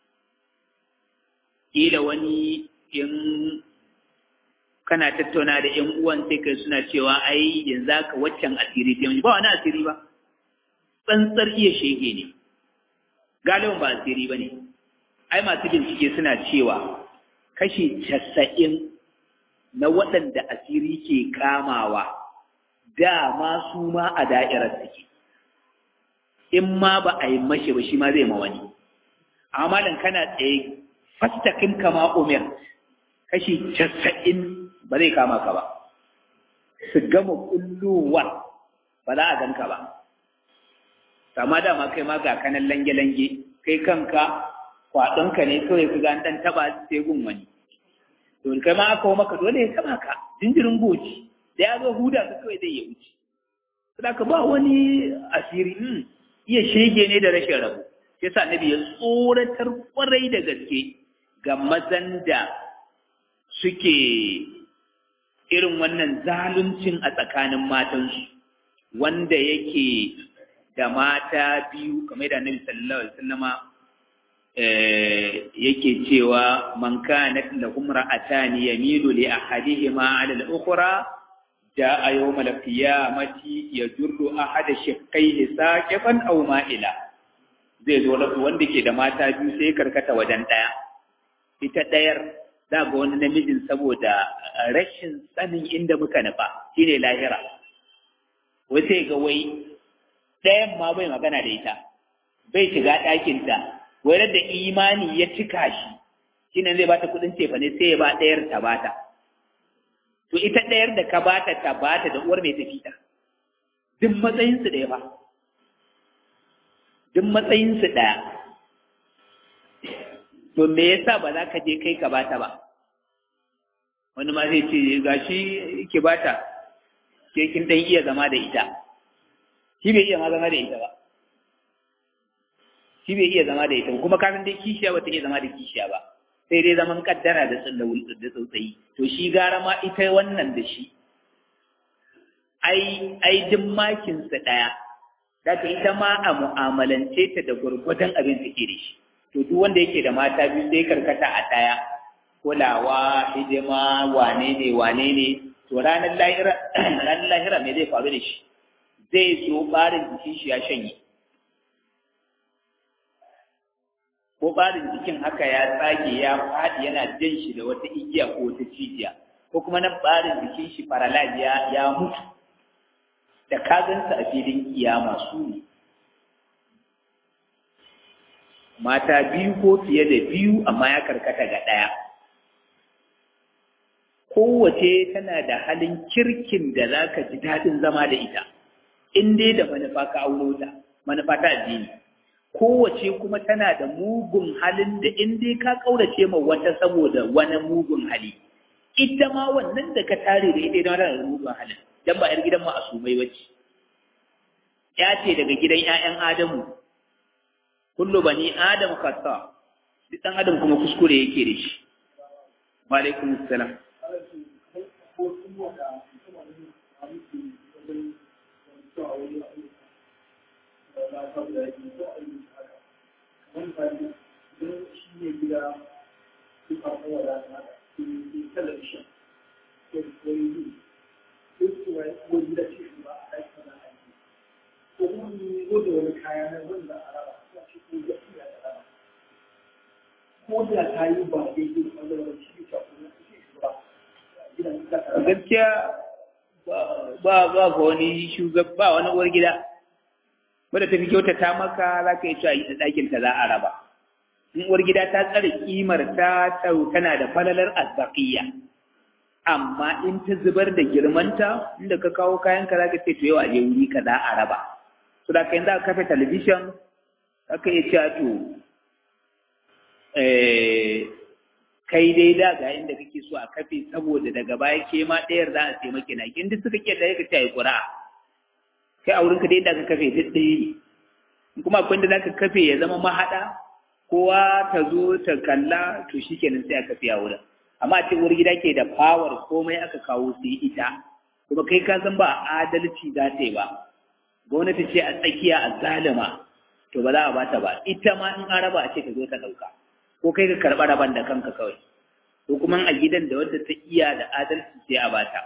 kila wani in kana tattauna da ƴan uwan sai kai suna cewa ai yanzu ka waccan asiri ta ba wani asiri ba tsantsar iya shege ne galibin ba asiri ba ne ai masu bincike suna cewa kashi casa'in na waɗanda asiri ke kamawa dama su ma a da'irar suke in ma ba a yi mashi ba shi ma zai ma wani amma dan kana tsaye fastakin kama umar kashi casa'in ba zai kama ka ba su gama kulluwa ba za a ganka ba kama dama kai ma ga kanan lange-lange kai kanka kwaɗonka ne kawai ka ga ɗan taɓa sai gun wani to kai ma aka maka dole ya taɓa ka jinjirin goci da ya zo huda ka kawai zai ya wuce saboda ba wani asiri iya shege ne da rashin rabu yasa annabi ya tsoratar kwarai da gaske ga mazan da suke irin wannan zaluncin a tsakanin matansu wanda yake da mata biyu kamar da annabi sallallahu alaihi wasallama yake cewa man kanat lahum ra'atani yamilu li ahadihima 'ala al-ukhra jaa yawm al-qiyamati yajurru ahada shaqqayhi saqifan aw ma'ila zai zo da wanda ke da mata biyu sai karkata wajen daya ita dayar za ga wani namijin saboda rashin sanin inda muka nufa shine lahira wai sai ga wai ɗayan ma bai magana da ita bai shiga ɗakinta wai da imani ya cika shi shine zai bata kuɗin cefa ne sai ya ba ɗayar ta bata to ita ɗayar da ka bata ta bata da uwar mai tafi ta duk matsayinsu ɗaya ba duk matsayinsu ɗaya to me yasa ba za ka je kai ka bata ba wani ma zai ce gashi ki bata ke kin dan iya zama da ita shi bai iya ma zama da ita ba shi bai iya zama da ita kuma kafin dai kishiya ba ta iya zama da kishiya ba sai dai zaman kaddara da tsallawul da tsautsayi to shi gara ma ita wannan da shi ai ai duk makin sa daya daga ita ma a mu'amalance ta da gurgurdan abin take da shi to duk wanda yake da mata biyu sai karkata a ɗaya kulawa hidima wane ne wane ne to ranar lahira ranar lahira me zai faru da shi zai so barin jikin shi ya shanye ko ɓarin jikin haka ya tsage ya faɗi yana jan shi da wata igiya ko wata cijiya ko kuma nan ɓarin jikin shi paralyze ya, ya mutu da ka gansa a filin kiyama su ne mata biyu ko fiye da biyu amma ya karkata ga ɗaya kowace tana da halin kirkin da za ka ji daɗin zama da ita in dai da manufa ka auro ta manufa ta addini kowace kuma tana da mugun halin da in dai ka ƙaurace ma wata saboda wani mugun hali ita ma wannan da ka tare da ita ita tana da mugun halin dan ba yar gidan ma'asumai bace ya ce daga gidan ƴaƴan Adamu kullu bani Adam khata duk dan Adam kuma kuskure yake da shi wa alaikum assalam gaskiya ba ba ga wani shugaba ba wani uwar gida wadda ta fi kyautata maka za ka yi cewa yi ɗakin ta za a raba in uwar gida ta tsare kimar ta tana da falalar azbaqiya amma in ta zubar da girmanta inda ka kawo kayan ka za ka ce to yau a je wuri ka za a raba so da kai za ka kafa talabishin aka iya cewa to kai dai da ga inda kake so a kafe saboda daga baya ke ma ɗayar za a sai maki na kin duk suka ke da yaka tayi ƙura kai a wurinka dai da ka kafe duk ɗaya ne kuma akwai da za ka kafe ya zama mahaɗa kowa ta zo ta kalla to shi kenan sai a kafe a wurin amma a ce uwar gida ke da fawar komai aka kawo sai ita kuma kai ka san ba adalci za ta yi ba gwamnati ce a tsakiya a zalima to ba za a bata ba ita ma in an raba a ce ta zo ta ɗauka ko kai ka karɓa raban da kanka kawai ko kuma a gidan da wadda ta iya da adalci sai a bata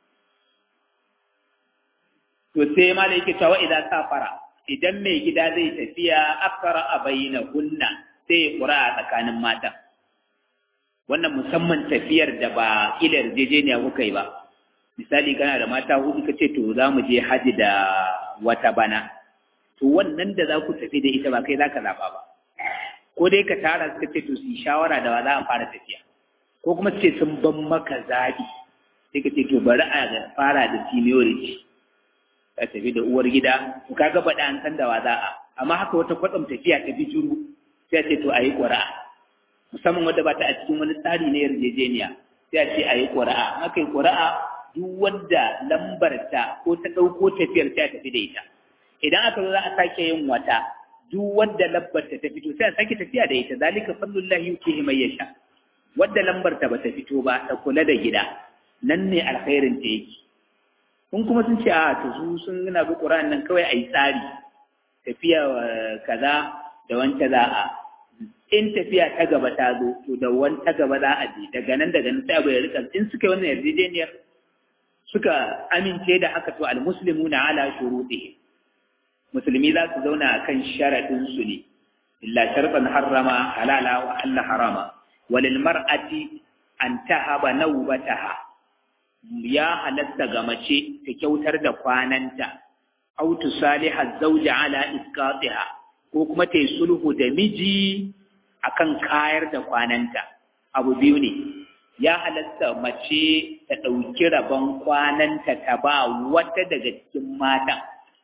to sai ma da yake cewa idan safara idan mai gida zai tafiya akara a bayyana hunna sai ya kura a tsakanin mata wannan musamman tafiyar da ba ila yarjejeniya kuka yi ba misali kana da mata hudu ka ce to za mu je haji da wata bana to wannan da za ku tafi da ita ba kai za ka zaɓa ba ko dai ka tara suka ce to su yi shawara da ba za a fara tafiya ko kuma ce sun ban maka zaɓi sai ka ce to bari a fara da seniority ka tafi da uwar gida to ka ga baɗa an san da wa za a amma haka wata kwatsam tafiya ta bijuru sai ce to a yi ƙura'a musamman wadda ba ta a cikin wani tsari na yarjejeniya sai a ce a yi ƙura'a aka yi ƙura'a duk wanda lambarta ko ta ɗauko tafiyar sai a tafi da ita idan aka zo za a sake yin wata duk wanda lambarta ta fito sai a sake tafiya da ita zalika fadlullahi yutihi man yasha wanda lambarta ba ta fito ba ta kula da gida nan ne alkhairin ta yake kun kuma sun ce a to su sun gina bi Qur'an nan kawai ayi tsari tafiya kaza da wanta za a in tafiya ta gaba ta zo to da wanta gaba za a je daga nan daga nan sai abu ya rika in suka yi wannan yarjejeniyar suka amince da haka to almuslimuna ala shurutihim musulmi za su zauna akan sharadin su ne illa shartan harrama halala wa alla harama walil mar'ati an tahaba nawbataha ya halatta ga mace ta kyautar da kwananta aw tusaliha zawja ala isqatiha ko kuma ta yi sulhu da miji akan kayar da kwananta abu biyu ne ya halatta mace ta ɗauki rabon kwananta ta ba wata daga cikin mata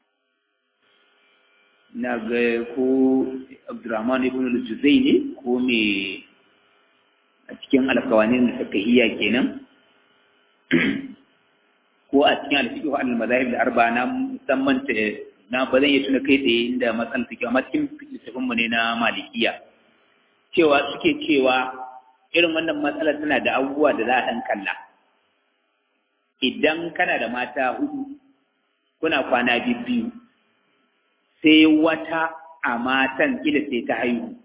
na ga ko abdurrahman ibn al-juzai ne ko me a cikin alkawanin da suka iya kenan ko a cikin alfiqh al-madahib da arba na musamman ta na ba zan iya tuna kai tsaye inda matsalar take amma cikin littafin mu ne na malikiya cewa suke cewa irin wannan matsalar tana da abubuwa da za a dan kalla idan kana da mata hudu kuna kwana biyu sai wata a matan ila sai ta haihu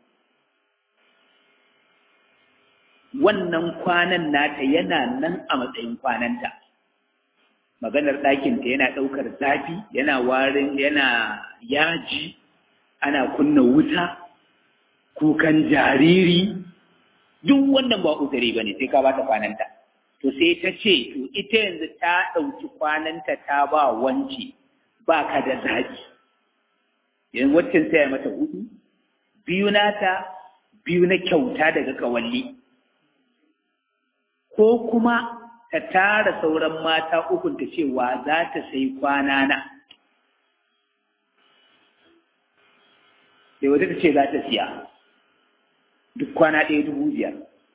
wannan kwanan nata yana nan a matsayin kwananta maganar ɗakinta yana ɗaukar zafi yana warin yana yaji ana kunna wuta kukan jariri duk wannan ba uzuri ba ne sai ka ba ta kwananta to sai ta ce to ita yanzu ta ɗauki kwananta ta ba wanci ba ka da zaɓi yanzu waccan sai mata hudu biyu nata biyu na kyauta daga kawalli ko kuma ta tara sauran mata ukun ta cewa za ta sai kwana na sai wata ta ce za ta siya duk kwana ɗaya dubu biyar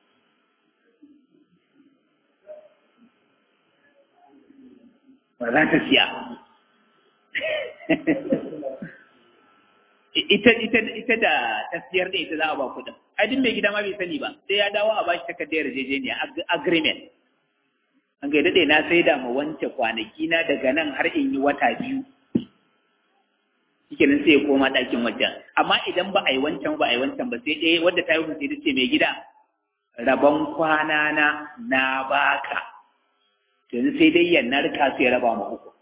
ba za ta siya ita ita ita da tasiyar da ita za a ba kuɗin ai duk mai gida ma bai sani ba sai ya dawo a bashi takardar yarjejeniya agreement an ga dade na sai da ma wance kwanaki na daga nan har in yi wata biyu shikenan sai ya koma ɗakin wancan amma idan ba a yi wancan ba a yi wancan ba sai ɗaya wadda ta yi sai ta ce mai gida rabon kwana na na baka yanzu sai dai ya narka sai raba ma uku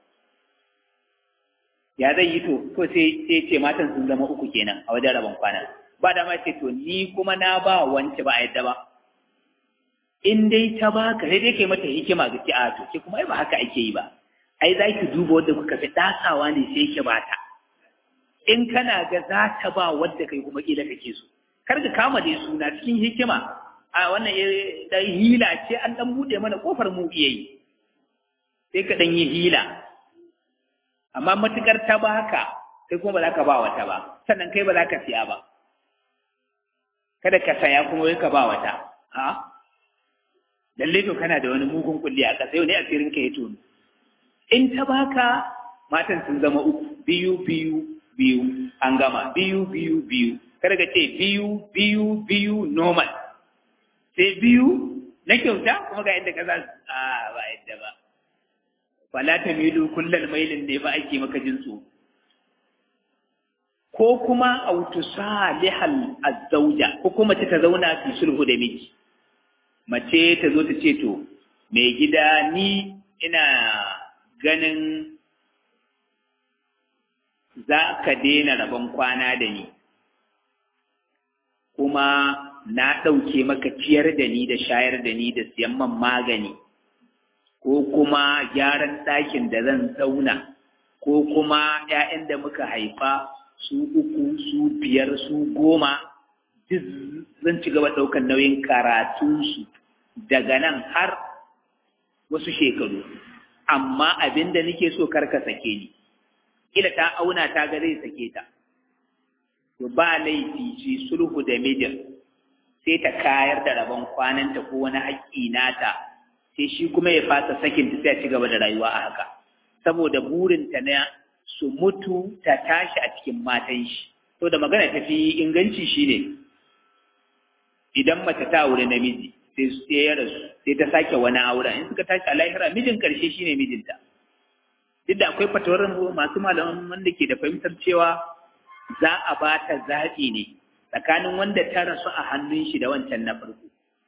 ya zai yi to ko sai sai ce matan sun zama uku kenan a wajen rabon kwana ba da ma ce to ni kuma na ba wance ba a yadda ba in dai ta baka sai dai kai mata hikima ga ki a to ke kuma ai ba haka ake yi ba ai za ki duba wanda kuka fi dasawa ne sai ki bata in kana ga za ta ba wadda kai kuma kila kake so kar ka kama dai suna cikin hikima a wannan dan hila ce an dan bude mana kofar mu iya yi sai ka dan yi hila amma matukar ta baka sai kuma ba za ka ba wata ba sannan kai ba za ka siya ba kada ka saya kuma wai ka ba wata ha lalle to kana da wani mugun kulli a ƙasa yau ne asirin ka ya tono in ta baka matan sun zama uku biyu biyu biyu an gama biyu biyu biyu kada ka ce biyu biyu biyu normal sai biyu na kyauta kuma ga yadda ka za a ba yadda ba fala ta milu kullal mailin ne ba ake maka jin su ko kuma autu salihal azzauja ko kuma ta zauna fi sulhu da miji mace ta zo ta ce to mai gida ni ina ganin za ka daina rabon kwana da ni kuma na ɗauke maka ciyar da ni da shayar da ni da siyan man magani ko kuma gyaran ɗakin da zan zauna ko kuma ‘ya'yan da muka haifa su uku su biyar su goma duk zan ci gaba ɗaukar nauyin karatunsu daga nan har wasu shekaru amma abin da nake so karka sake ni kila ta auna ta ga zai sake ta to ba laifi ce sulhu da mijin sai ta kayar da rabon kwananta ko wani haƙƙi nata sai shi kuma ya fasa sakin ta sai ci gaba da rayuwa a haka saboda burinta na su mutu ta tashi a cikin matan shi to da magana ta fi inganci shine idan mace ta aure namiji sai sai ya rasu sai ta sake wani auren in suka tashi a lahira mijin karshe shine mijinta duk da akwai fatawar masu malaman wanda ke da fahimtar cewa za a ba ta zaɓi ne tsakanin wanda ta rasu a hannun shi da wancan na farko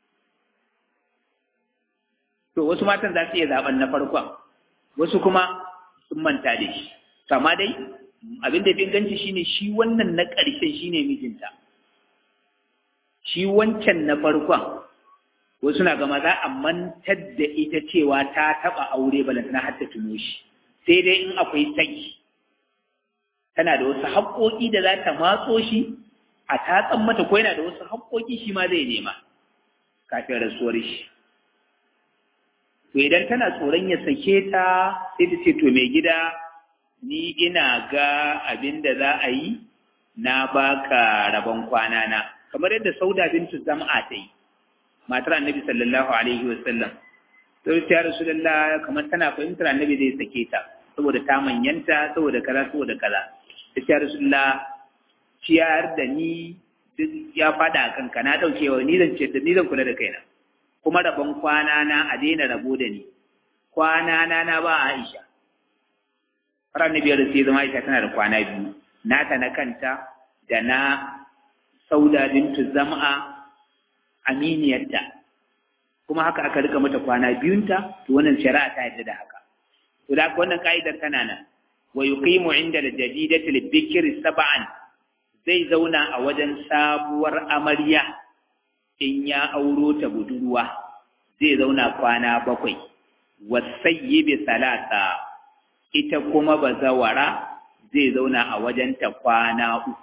to wasu matan za su iya zaben na farkon wasu kuma sun manta da shi kama dai abin da fi inganci shine shi wannan na ƙarshen shine mijinta shi wancan na farkon wasu na gama za a mantar da ita cewa ta taɓa aure balantana har ta tuno shi sai dai in akwai saki tana da wasu haƙoƙi da za ta matso shi a tatsan mata ko yana da wasu haƙoƙi shi ma zai nema kafin rasuwar shi to idan tana tsoron ya sake ta sai ta ce to mai gida ni ina ga abin da za a yi na baka rabon kwana na kamar yadda sauda bintu zam'a ta yi matar annabi sallallahu alaihi wa sallam sai ta rasulullah kamar tana fahimtar annabi zai sake ta saboda ta manyanta saboda kaza saboda kaza ta ce rasulullah ciyar da ni duk ya fada a kanka na dauke wa ni zan ce da ni zan kula da kaina kuma rabon kwana na a daina rabo da ni kwana na na ba Aisha har annabi ya rasu zama Aisha tana da kwana biyu nata na kanta da na Sauda bintu Zam'a aminiyarta kuma haka aka rika mata kwana biyunta to wannan shari'a ta yadda da haka to da wannan ka'idar tana nan wa yuqimu inda al-jadidati al-bikri sab'an zai zauna a wajen sabuwar amarya in ya auro ta budurwa zai zauna kwana bakwai wasayyibi salasa ita kuma bazawara zai zauna a wajenta kwana uku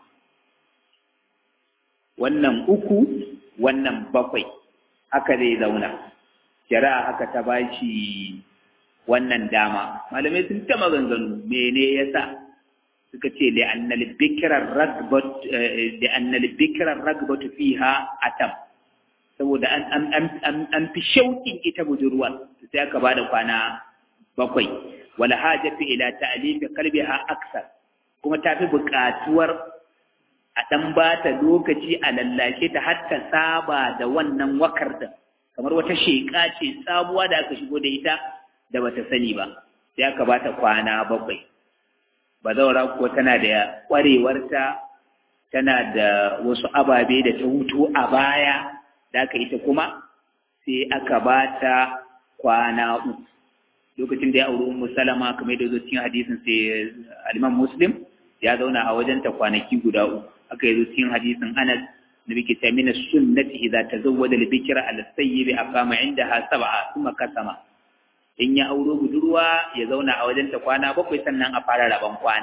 wannan uku wannan bakwai haka zai zauna shari'a haka ta bashi wannan dama malamai sun ta maganganu mene yasa suka ce da annal bikrar ragbat da annal bikrar ragbat fiha atam saboda an an an an fi shauƙin ita budurwa sai aka bada kwana bakwai wala hajatu ila ta'lif qalbiha aksar kuma ta fi buƙatuwar a dan bata lokaci a lallake ta har ta saba da wannan wakar da kamar wata sheƙa ce sabuwa da aka shigo da ita da bata sani ba sai aka bata kwana bakwai bazawara ko tana da ƙwarewarta tana da wasu ababe da ta hutu a baya da aka ita kuma sai aka bata kwana uku lokacin da ya auri ummu salama kamar da zo cikin hadisin sai al-imam muslim ya zauna a wajenta kwanaki guda uku aka yi zo cikin hadisin anas nabi ke cewa mina sunnati idza tazawwada al-bikra al-sayyib aqama indaha sab'a thumma kasama in ya auro budurwa ya zauna a wajenta kwana bakwai sannan a fara rabon kwana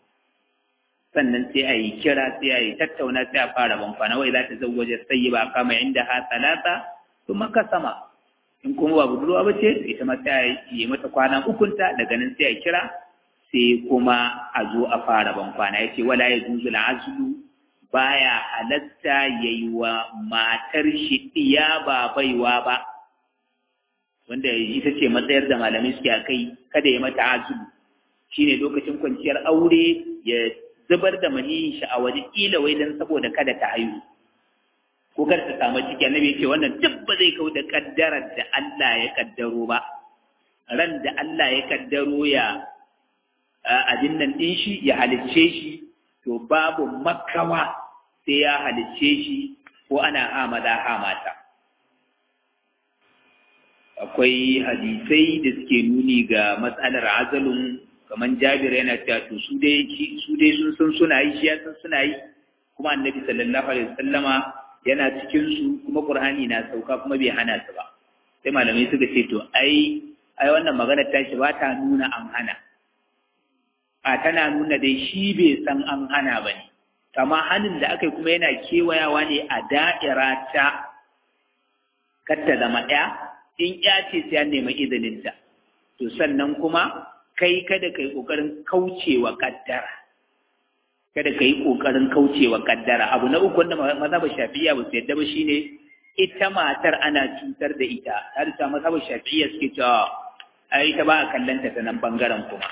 sannan sai a yi kira sai a yi tattauna sai a fara rabon kwana wai za ta zawwaje sayyiba aqama indaha salasa thumma kasama in kuma ba budurwa ba ce ita ma sai a yi mata kwana ukunta daga nan sai a kira sai kuma a zo a fara ban kwana ya ce wala ya zuzu azlu baya halatta ya yi wa matar shi iya ba baiwa ba wanda ita ce matsayar da malamai suke a kai kada ya mata azulu shine lokacin kwanciyar aure ya zubar da maniyin shi a waje kila wai dan saboda kada ta haihu ko kar ta samu ciki annabi ya ce wannan duk ba zai kau da kaddarar da Allah ya kaddaro ba ran da Allah ya kaddaro ya abin nan din shi ya halicce shi to babu makawa sai ya halicce shi ko ana hamada hamata akwai hadisai da suke nuni ga matsalar azalun kamar jabir yana cewa to su dai su dai sun san suna yi shi ya san suna yi kuma annabi sallallahu alaihi wasallama yana cikin su kuma qur'ani na sauka kuma bai hana su ba sai malamai suka ce to ai ai wannan magana ta shi ba ta nuna an hana a tana nuna dai shi bai san an hana ba ne kama hannun da aka yi kuma yana kewayawa ne a da'ira ta katta zama ɗaya in ya ce sai an nemi izininta to sannan kuma kai kada ka yi ƙoƙarin kaucewa kaddara kada ka yi ƙoƙarin kaucewa kaddara abu na uku wanda maza ba shafiya ba su yadda ba shine ita matar ana cutar da ita har ta maza ba shafiya suke cewa ai ita ba a kallanta ta nan bangaren kuma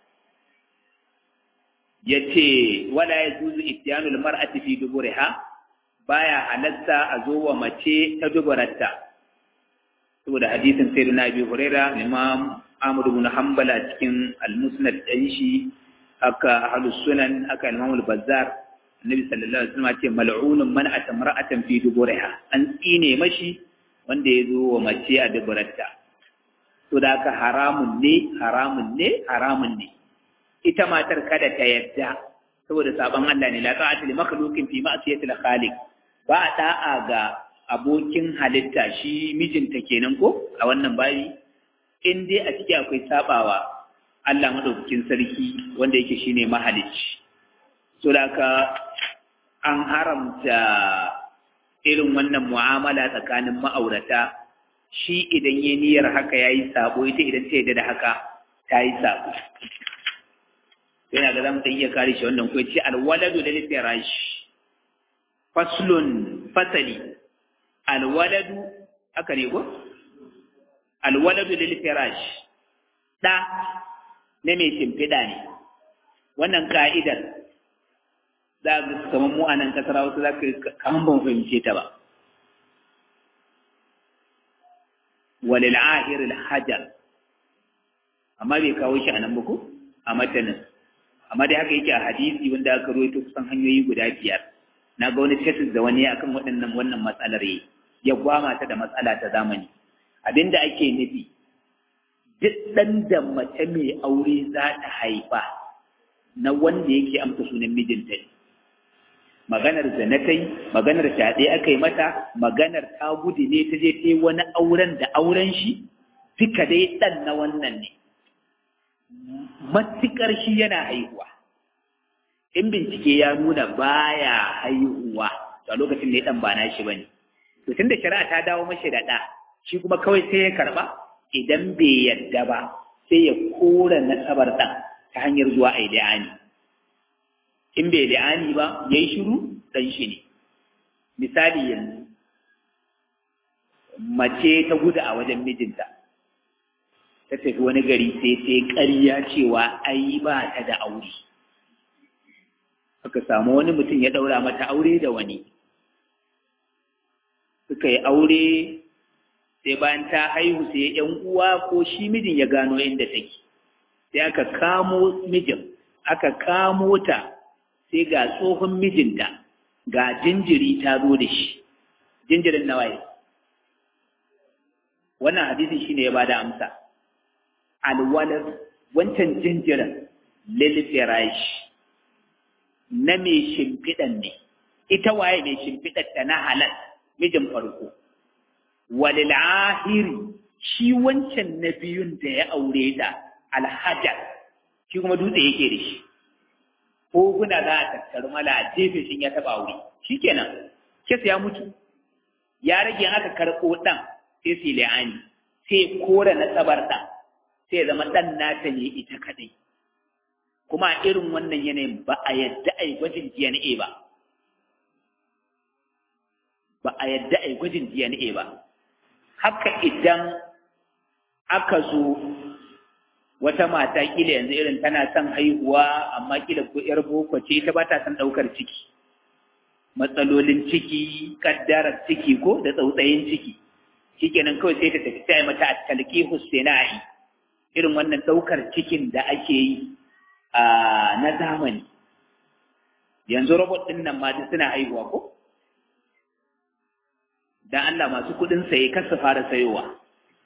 ya ce wala ya zuzu ittiyanul mar'ati fi duburiha baya halatta a zo wa mace ta duburarta saboda hadisin sayyidina abi huraira imam ahmad ibn hanbal a cikin al-musnad din shi aka ahlus sunan aka imam al-bazzar annabi sallallahu alaihi wasallam ce mal'unun man atamra'atan fi duburiha an tsine mashi wanda ya zo wa mace a duburarta to da haka haramun ne haramun ne haramun ne ita matar kada ta yadda saboda sabon Allah ne la ta'ata li makhluqin fi ma'siyati al-khaliq ba da'a ga abokin halitta shi mijinta kenan ko a wannan bayi in dai a ciki akwai sabawa Allah madaukakin sarki wanda yake shine mahalicci so da ka an haramta irin wannan mu'amala tsakanin ma'aurata shi idan ya niyyar haka yayi sabo ita idan ta yadda da haka ta yi sabo yana ga zamu iya kare shi wannan ko ce alwaladu lil firash faslun fasali alwaladu aka ne ko alwaladu lil firash da ne mai shimfiɗa ne wannan ka'idar za ga kamar mu a nan kasar wasu za ka kaman ban fahimce ta ba walil ahir al hajar amma bai kawo shi a nan ba ko a matanin amma dai haka yake a hadisi wanda aka ruwaito kusan hanyoyi guda biyar na ga wani tesis da wani akan waɗannan wannan matsalar yi ya gwama ta da matsala ta zamani abinda ake nufi duk ɗan da mace mai aure za ta haifa na wanda yake amsa sunan mijinta ne maganar zanatai maganar fyaɗe aka yi mata maganar ta gudu ne ta je ta yi wani auren da auren shi duka dai ɗan na wannan ne matuƙar shi yana haihuwa in bincike ya nuna baya haihuwa a lokacin da ya ɗan ba na shi ba ne to tun da shari'a ta dawo mashi da ɗa shi kuma kawai sai ya karɓa idan bai yadda ba sai ya kora nasabar ɗan ta hanyar zuwa a yi in bai li'ani ba ya yi shiru ɗan shi ne misali yanzu mace ta gudu a wajen mijinta ta tafi wani gari sai sai ƙarya cewa ai ba ta da aure aka samu wani mutum ya ɗaura mata aure da wani suka yi aure sai bayan ta haihu sai yan uwa ko shi mijin ya gano inda take sai aka kamo mijin aka kamo ta sai ga tsohon mijinta ga jinjiri ta zo da shi jinjirin nawaye wannan hadisin shine ya bada amsa alwalad wancan jinjirin lil firash na mai shimfiɗan ne ita waye mai shimfiɗar ta na halal mijin farko walil ahiri shi wancan na biyun da ya aure ta alhajar shi kuma dutse yake da shi ko kuna za a tattaru mala a jefe shi ya taba aure shikenan kes ya mutu ya rage aka karɓo ɗan sai su li'ani sai kora na tsabar ɗan sai ya zama ɗan nata ne ita kaɗai kuma a irin wannan yanayin ba a yadda a yi gwajin DNA ba ba a yadda a yi gwajin DNA ba haka idan aka zo wata mata kila yanzu irin tana son haihuwa amma kila ko yar boko ce ta ba ta son ɗaukar ciki matsalolin ciki kaddarar ciki ko da tsautsayin ciki shikenan kawai sai ta tafi ta mata a talqi husainai irin wannan ɗaukar cikin da ake yi a na zamani yanzu robot ɗin nan ma duk suna haihuwa ko dan Allah masu kuɗin saye kar su fara sayowa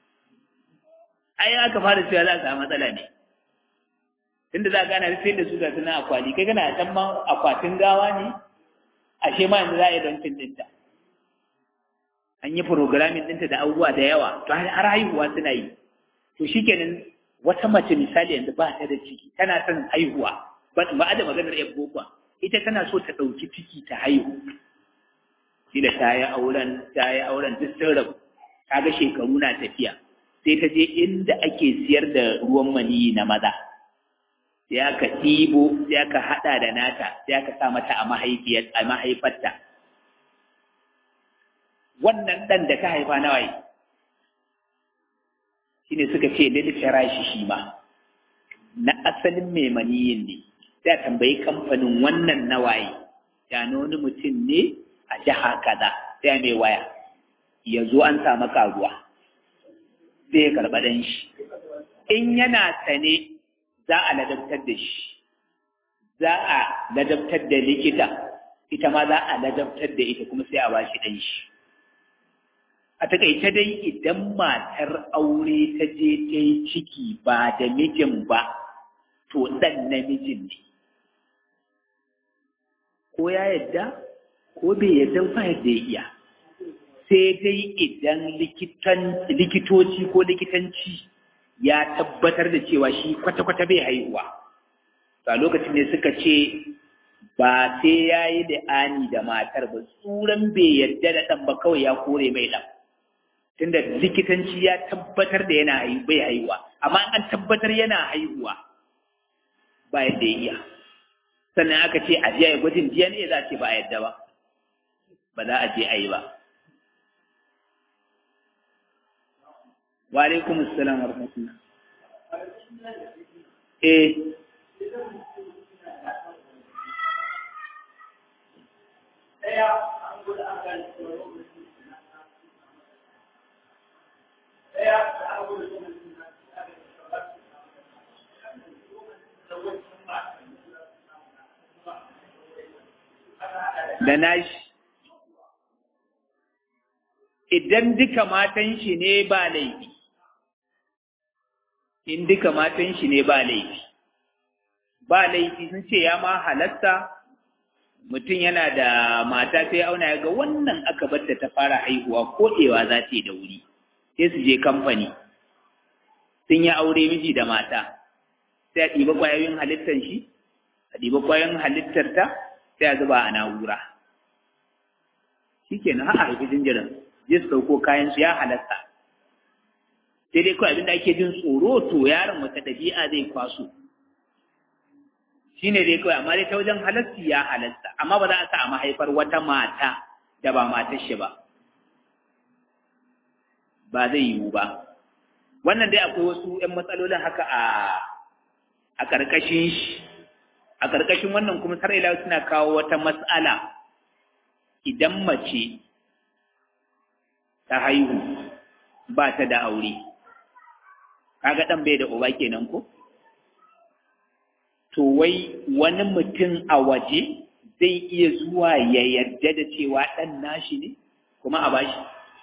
ai aka fara cewa za a samu matsala ne tunda za a gana sai da su da suna akwali kai kana can ma akwatin gawa ne ashe ma yanzu za a yi don ɗinta an yi programming ɗinta da abubuwa da yawa to har haihuwa suna yi to shikenan wata mace misali yanzu ba ta da ciki tana son haihuwa ba a da maganar yan boko ita tana so ta ɗauki ciki ta haihu shi da ta yi auren ta yi auren duk sun rabu ta ga shekaru na tafiya sai ta je inda ake siyar da ruwan maniyi na maza sai aka ɗibo sai aka haɗa da nata sai aka sa mata a mahaifarta wannan ɗan da ta haifa na waye shi ne suka ce lilfira shi shi ma na asalin mai maniyin ne sai a tambayi kamfanin wannan na waye ya wani mutum ne a jiha kaza sai mai waya ya zo an samu karuwa sai ya karɓa ɗan shi in yana sane za a ladabtar da shi za a ladabtar da likita ita ma za a ladabtar da ita kuma sai a ba shi ɗan shi a takaice dai idan matar aure ta je ta yi ciki ba da mijin ba to ɗan namijin ne ko ya yadda ko bai yadda ba yadda ya iya sai dai idan likitoci ko likitanci ya tabbatar da cewa shi kwata-kwata bai haihuwa a lokacin ne suka ce ba sai ya yi ani da matar ba tsuran bai yadda da ɗan ba kawai ya kore mai ɗan tunda likitanci ya tabbatar da yana bai haihuwa amma an tabbatar yana haihuwa ba yadda ya iya sannan aka ce a jiya gwajin DNA za a ce ba a yadda ba ba za a je a yi ba wa alaikum assalam wa rahmatullah eh da nashi idan duka matan shi ne ba laifi in duka matan shi ne ba laifi ba laifi sun ce ya ma halatta mutum yana da mata sai auna ya ga wannan aka bar ta fara haihuwa koɗewa za ta yi da wuri sai su je kamfani sun yi aure miji da mata sai a ɗiba ƙwayoyin halittar shi a ɗiba ƙwayoyin halittar ta sai a zuba a na'ura shi ke na ha'a haifi jinjirin je su ɗauko kayan su ya halatta sai dai kawai abinda ake jin tsoro to yaron wata ɗabi'a zai kwaso shi ne dai kawai amma dai ta wajen halasti ya halasta amma ba za a sa a mahaifar wata mata da ba matar shi ba ba zai yiwu ba wannan dai akwai wasu ‘yan matsalolin haka a a ƙarƙashin shi a ƙarƙashin wannan kuma sar'ila suna kawo wata matsala idan mace ta haihu ba ta da aure kaga ɗan bai da uba kenan ko to wai wani mutum a waje zai iya zuwa ya yarda da cewa ɗan nashi ne kuma a bashi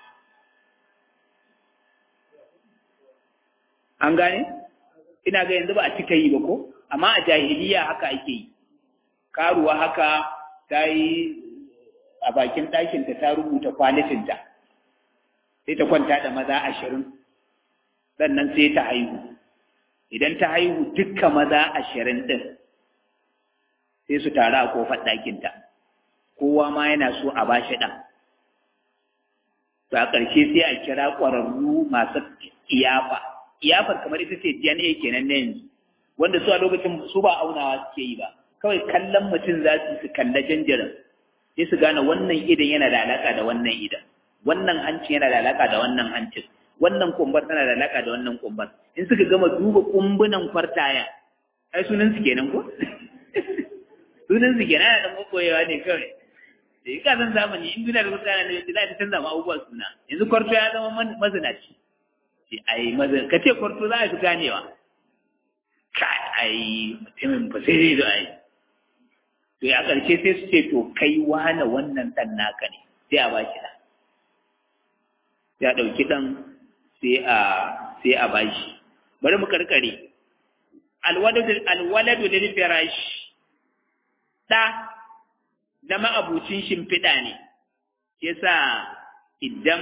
an gane ina ga yanzu ba a cika yi ba ko amma a jahiliya haka ake yi karuwa haka ta yi a bakin ɗakinta ta rubuta kwalitinta sai ta kwanta da maza ashirin sannan sai ta haihu idan ta haihu dukkan maza ashirin ɗin sai su taru a kofar ɗakinta kowa ma yana so a ba shi ɗan to a ƙarshe sai a kira ƙwararru masu iyafa iyafar kamar ita ce DNA kenan na yanzu wanda su a lokacin su ba aunawa suke yi ba kawai kallon mutum za su su kalla janjirin sai su gane wannan idan yana da alaƙa da wannan idan wannan hancin yana da alaƙa da wannan hancin wannan kumbar tana da alaƙa da wannan kumbar in suka gama duba kumbunan kwartaya ai sunan su kenan ko sunan su kenan da makoyewa ne kawai da yi kasan zamani in duniya da kusa na da za ta canza ma abubuwan suna yanzu kwarto ya zama mazinaci ce ai mazin ka ce kwarto za a fi ganewa ka ai mutumin ba sai dai da ai to ya ƙarshe sai su ce to kai wane wannan ɗan naka ne sai a baki ɗan sai a ɗauki ɗan sai a sai a bashi bari mu karkare alwaladu lil firash ɗa na ma'abucin shimfiɗa ne yasa idan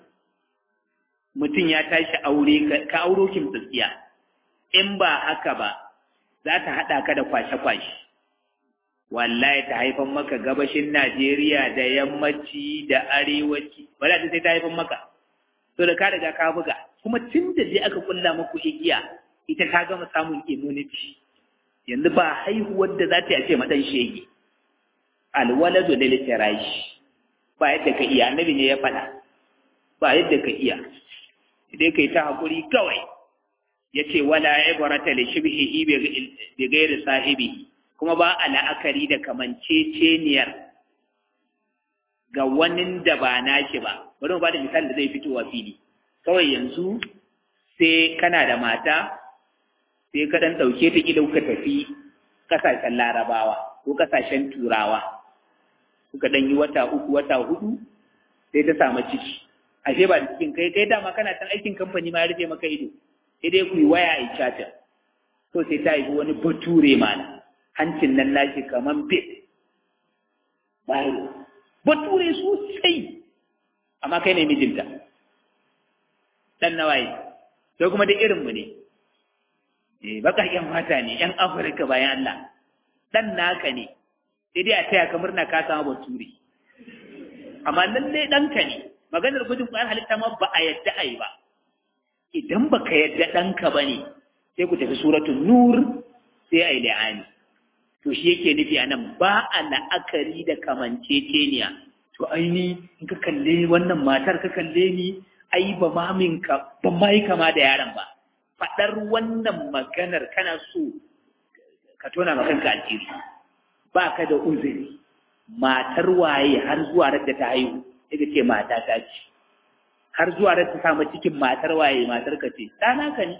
mutum ya tashi aure ka auro kimtsiya in ba haka ba za ta haɗa ka da kwashe-kwashe wallahi ta haifan maka gabashin Najeriya da yammaci da arewaci ba za ta sai ta haifan maka to da ka riga ka buga kuma tun da je aka kulla muku igiya ita ta gama samun immunity yanzu ba haihuwar da za ta yi a ce maɗan shege alwaladu da litirashi ba yadda ka iya annabi ne ya faɗa ba yadda ka iya dai kai ta haƙuri kawai ya ce wala ibrata li shibhihi bi ghairi sahibi kuma ba a la'akari da kamanceceniyar ga wani da ba nashi ba bari mu ba da misali da zai fitowa fili kawai yanzu sai kana da mata sai ka dan ɗauke ta ƙila kuka tafi ƙasashen larabawa ko ƙasashen turawa kuka ɗan yi wata uku wata hudu sai ta samu ciki ashe ba da cikin kai kai dama kana san aikin kamfani ma ya rufe maka ido sai dai ku yi waya a cata to sai ta haifi wani bature mana hancin nan nashi kaman bit bayo bature sosai amma kai ne mijinta dan nawaye sai kuma da irinmu ne eh bakakken mata ne yan afirka bayan Allah dan naka ne sai dai a taya ka murna ka samu bature amma lalle ɗanka ne maganar gudun ƙwayar halitta ma ba a yadda a yi ba idan ba ka yadda ɗanka ba ne sai ku tafi suratun nur sai a yi la'ani to shi yake nufi a nan ba a la'akari da kamanceceniya to aini in ka kalle wannan matar ka kalle ni ai ba ma minka ba ma yi kama da yaron ba faɗar wannan maganar kana so ka tona ma kanka alheri ba ka da uzuri matar waye har zuwa da ta haihu ita ce mata ta ce har zuwa da ta samu cikin matar waye matar ka ce ɗana ka ne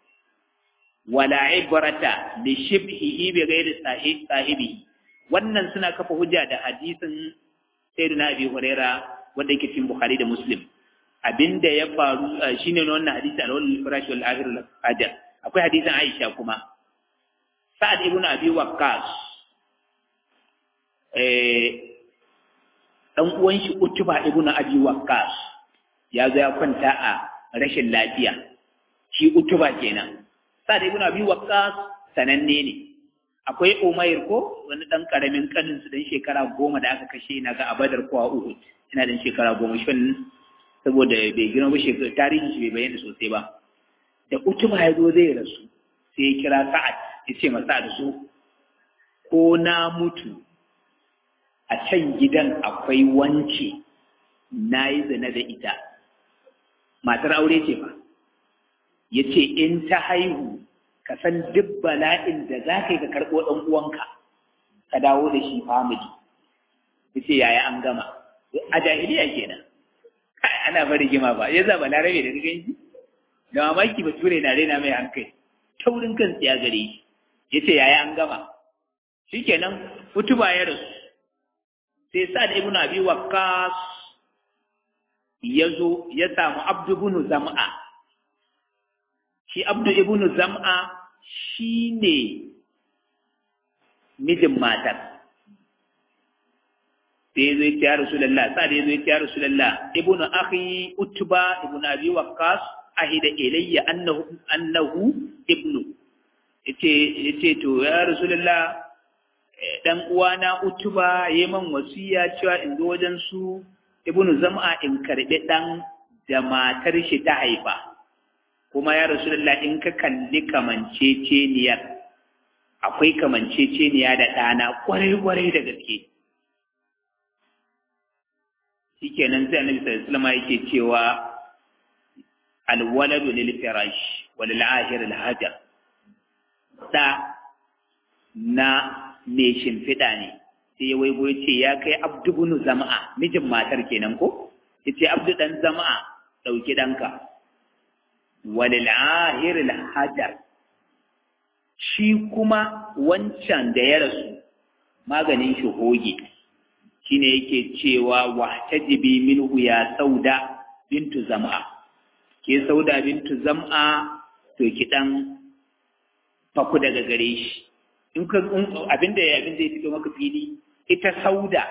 wala ibrata li shibhihi bi ghairi sahibi wannan suna kafa hujja da hadisin sayyidina abi huraira wanda yake cikin bukhari da muslim abinda ya faru shine wannan hadisi al-wal firash wal akhir al hajar akwai hadisin aisha kuma sa'ad ibn abi waqqas ɗan uwan shi utuba ibnu abi waqqas ya zo ya kwanta a rashin lafiya shi utuba kenan sa da ibnu abi waqqas sananne ne akwai umair ko wani dan karamin kanin su dan shekara goma da aka kashe na ga abadar ko a uhud ina dan shekara goma shin saboda bai girma ba shekara tarihin shi bai bayyana sosai ba da utuba ya zo zai rasu sai ya kira sa'ad ya ce masa da su ko na mutu a can gidan akwai wance na yi zina da ita matar aure ce ba ya ce in ta haihu ka san duk bala'in da za ka yi ka karɓo ɗan uwanka ka dawo da shi family ya ce yaya an gama a jahiliya kenan ana bari gima ba ya zaba larabe da rigan shi da mamaki ba ture na raina mai hankali taurin kan ya gare shi ya ce yaya an gama shikenan utuba ya rasu sai sa da ibnu abi waqqas ya zo ya samu abdu ibn zam'a shi abdu ibn zam'a shine mijin matar sai ya zo ya ce ya rasulullah sa da ya zo ya ce ya rasulullah ibnu akhi utba ibnu abi waqqas ahida ilayya annahu annahu ibnu yace yace to ya rasulullah dan uwana utuba yayi man wasiya cewa in zo wajen su ibnu zam'a in karbi dan da matar shi ta haifa kuma ya rasulullah in ka kalli kamanceceniyar akwai kamanceceniya da ɗana kwarai-kwarai da gaske shikenan sai annabi sallallahu alaihi wasallam yake cewa alwaladu lil firash wal ahir al hajar da na me shimfiɗa ne sai ya waigo ya ce ya kai abdu bunu zama'a mijin matar kenan ko ya ce abdu dan zama'a ɗauki ɗanka walil ahir al hajar shi kuma wancan da ya rasu maganin shi hoge shine yake cewa wahtajibi minhu ya sauda bintu zam'a ke sauda bintu zam'a to ki dan faku daga gare shi in ka abinda ya abin zai fito maka fili ita sauda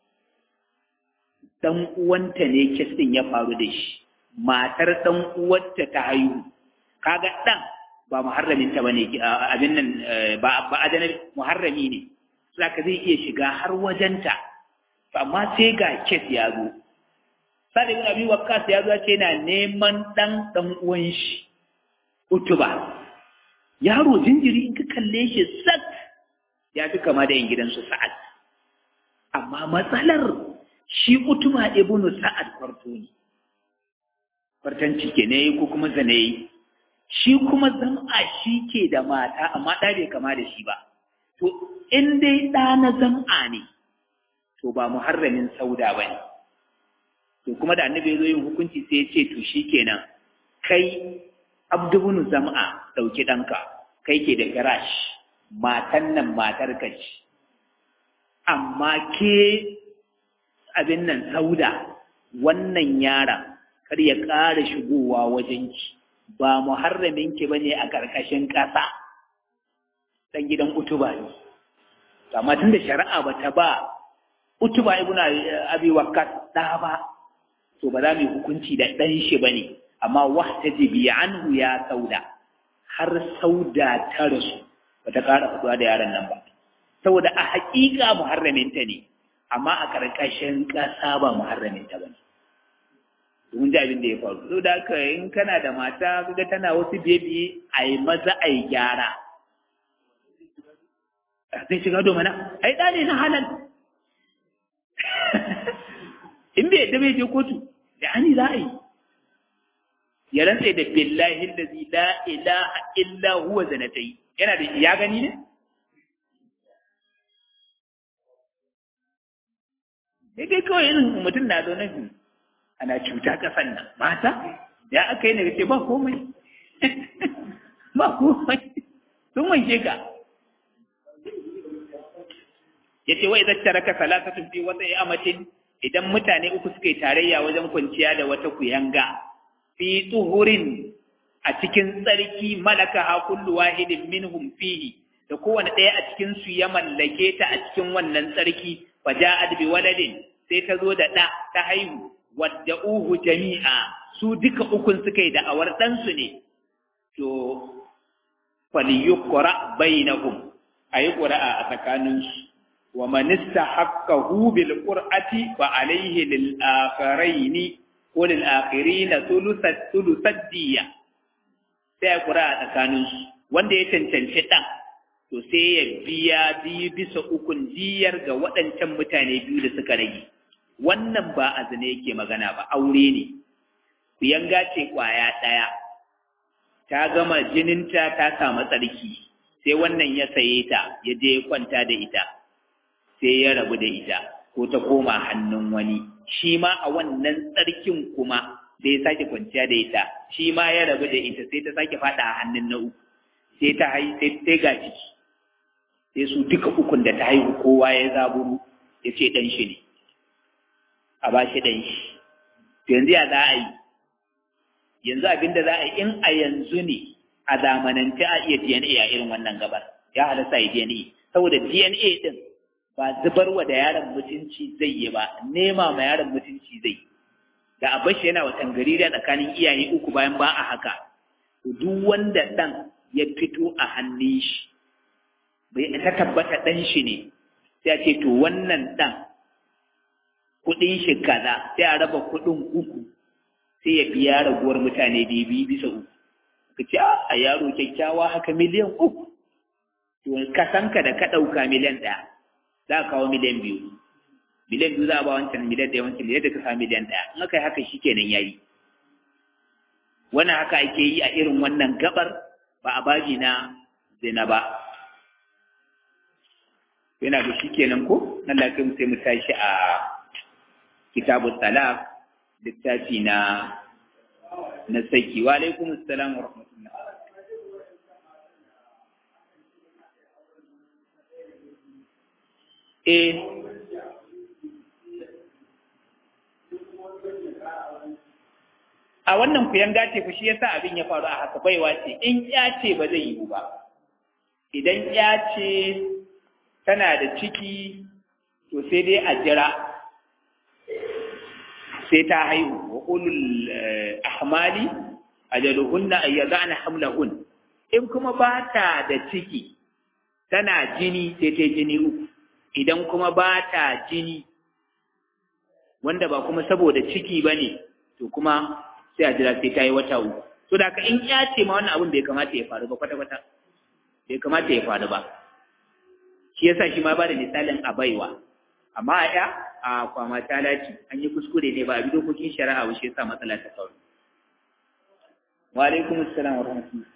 dan uwanta ne kisin ya faru da shi matar dan uwarta ta haihu kaga dan ba muharramin ta bane abin nan ba ba adana muharrami ne saka zai iya shiga har wajenta amma sai ga kes ya zo sadi ibn abi waqqas ya zo ce yana neman dan dan uwan shi utuba yaro jinjiri in ka kalle shi sak ya fi kama da yin gidansu sa'ad amma matsalar shi utuba ibn sa'ad kwarto ne kwartanci ke ne ko kuma zane shi kuma zam'a shi ke da mata amma ɗa bai kama da shi ba to in dai ɗa na zam'a ne to ba muharramin sauda ba ne to kuma da annabi ya zo yin hukunci sai ya ce to shi kenan kai abdubunu zam'a ɗauki ɗanka kai ke da garash matan nan matar ka ce amma ke abin nan sauda wannan yaron kar ya ƙara shigowa wajenki ba muharraminki ba ne a ƙarƙashin ƙasa ɗan gidan utuba ne amma tun da shari'a ba ta ba utuba ibn abi waqqas da ba to ba za mu yi hukunci da dan shi bane amma wahtajibi anhu ya sauda har sauda ta rasu ba ta ƙara fitowa da yaron nan ba saboda a haƙiƙa muharraminta ne amma a ƙarƙashin ƙasa ba muharraminta ba ne domin ji abin da ya faru so da haka in kana da mata kaga tana wasu biye-biye a yi maza a yi gyara zai shiga domana ai ɗa ne na halal in bai yadda bai je kotu da ani za a yi ya rantsa da billahi allazi la ilaha illa huwa zanatai yana da ya gani ne sai dai kawai irin mutum na zo nan ana cuta kasan nan mata ya aka yi ne ce ba komai ba komai sun wanke ka yace wai idza taraka salasatun fi wata amatin idan mutane uku suka yi tarayya wajen kwanciya da wata kuyanga fi tuhurin a cikin tsarki malaka ha kullu wahidin minhum fihi da kowane ɗaya a cikin su ya mallake ta a cikin wannan tsarki fa ja'at bi waladin sai ta zo da ɗa ta haihu wadda uhu jami'a su duka ukun suka yi da'awar ɗansu ne to falyuqra bainahum ayi qura'a a tsakaninsu wa man istahaqqahu bil qur'ati fa alayhi lil akharaini ko lil akhirina thulusat thulusat diya sai qura'a tsakaninsu wanda ya cancanci dan to sai ya biya biyu bisa ukun diyar ga waɗancan mutane biyu da suka rage wannan ba azane yake magana ba aure ne kuyanga ce kwaya ɗaya ta gama jininta ta samu tsarki sai wannan ya saye ta ya je ya kwanta da ita sai ya rabu da ita ko ta koma hannun wani shi ma a wannan tsarkin kuma da ya sake kwanciya da ita shi ma ya rabu da ita sai ta sake fada a hannun na uku sai ta hai sai ta ga ciki sai su duka ukun da ta haihu kowa ya zaburu ya ce dan shi ne a ba shi dan shi to yanzu ya za a yi yanzu abin da za a yi in a yanzu ne a zamanance a iya DNA a irin wannan gabar ya halasta yi DNA saboda DNA din ba zubarwa da yaron mutunci zai yi ba nema ma yaron mutunci zai da a bashi yana watan gari da tsakanin iyaye uku bayan ba a haka duk wanda dan ya fito a hannun shi bai ta tabbata dan shi ne sai a ce to wannan dan kudin shi kaza sai a raba kudin uku sai ya biya raguwar mutane biyu bisa uku ka ce a yaro kyakkyawa haka miliyan uku to kasanka da ka ɗauka miliyan ɗaya za a kawo miliyan biyu miliyan biyu za a ba wancan miliyan ɗaya wancan miliyan da ka sa miliyan ɗaya in aka yi haka shi kenan ya yi wannan haka ake yi a irin wannan gabar ba a baji na zina ba yana da shi kenan ko nan lafiya sai mu tashi a kitabu talaq littafi na na saki wa alaikum assalam wa rahmatullah eh a wannan kuyan gace ku shi yasa abin ya faru a haka baiwa ce in ya ce ba zai yi ba idan ya ce tana da ciki to sai dai a jira sai ta haihu wa ulul ahmali ajaluhunna ay yad'ana hamlahun in kuma ba ta da ciki tana jini sai ta jini uku idan kuma ba ta jini wanda ba kuma saboda ciki bane to kuma sai a jira sai ta yi wata uku to da ka in ya ce ma wannan abin bai kamata ya faru ba kwata kwata bai kamata ya faru ba shi yasa shi ma ba da misalin a baiwa amma a ya a kwama ta laci an yi kuskure ne ba a bi dokokin shari'a ba shi yasa matsala ta faru wa alaikum assalam wa rahmatullah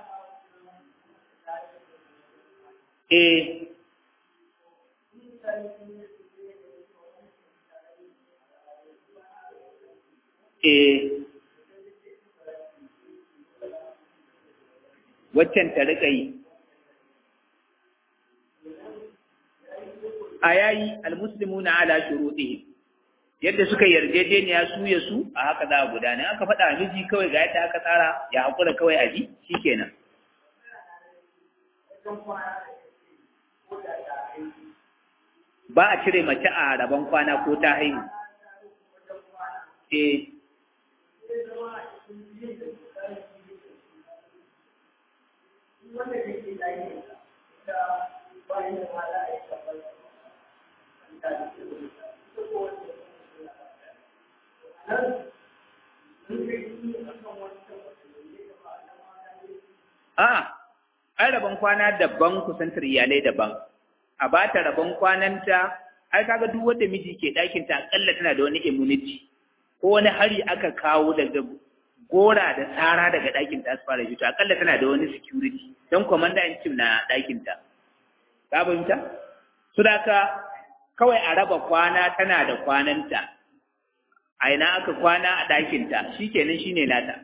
eh eh waccan ta rika yi a yayi almuslimuna ala shurutihim yadda suka yarjejeniya su ya su a haka za a gudana aka faɗa miji kawai ga yadda aka tsara ya haƙura kawai a ji shikenan ba a cire mace a rabon kwana ko ta haihu eh A, ai rabon kwana daban kusantar iyalai daban, a ba ta rabon kwananta, ai kaga duk wanda miji ke ɗakinta akalla tana da wani immunity, ko wani hari aka kawo daga gora da tsara daga ɗakinta su fara fito, akalla tana da wani security, don kwamanda in cim na ɗakinta. Ka fahimta? Su da ka kawai a raba kwana tana da kwananta, a ina aka kwana a ɗakinta, shi kenan shi ne nata.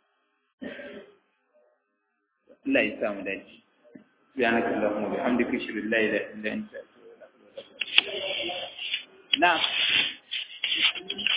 Allah ya samu dace. Subhanaka Allahumma wa bihamdika ashhadu an la ilaha illa anta astaghfiruka wa atubu ilaik. Na'am.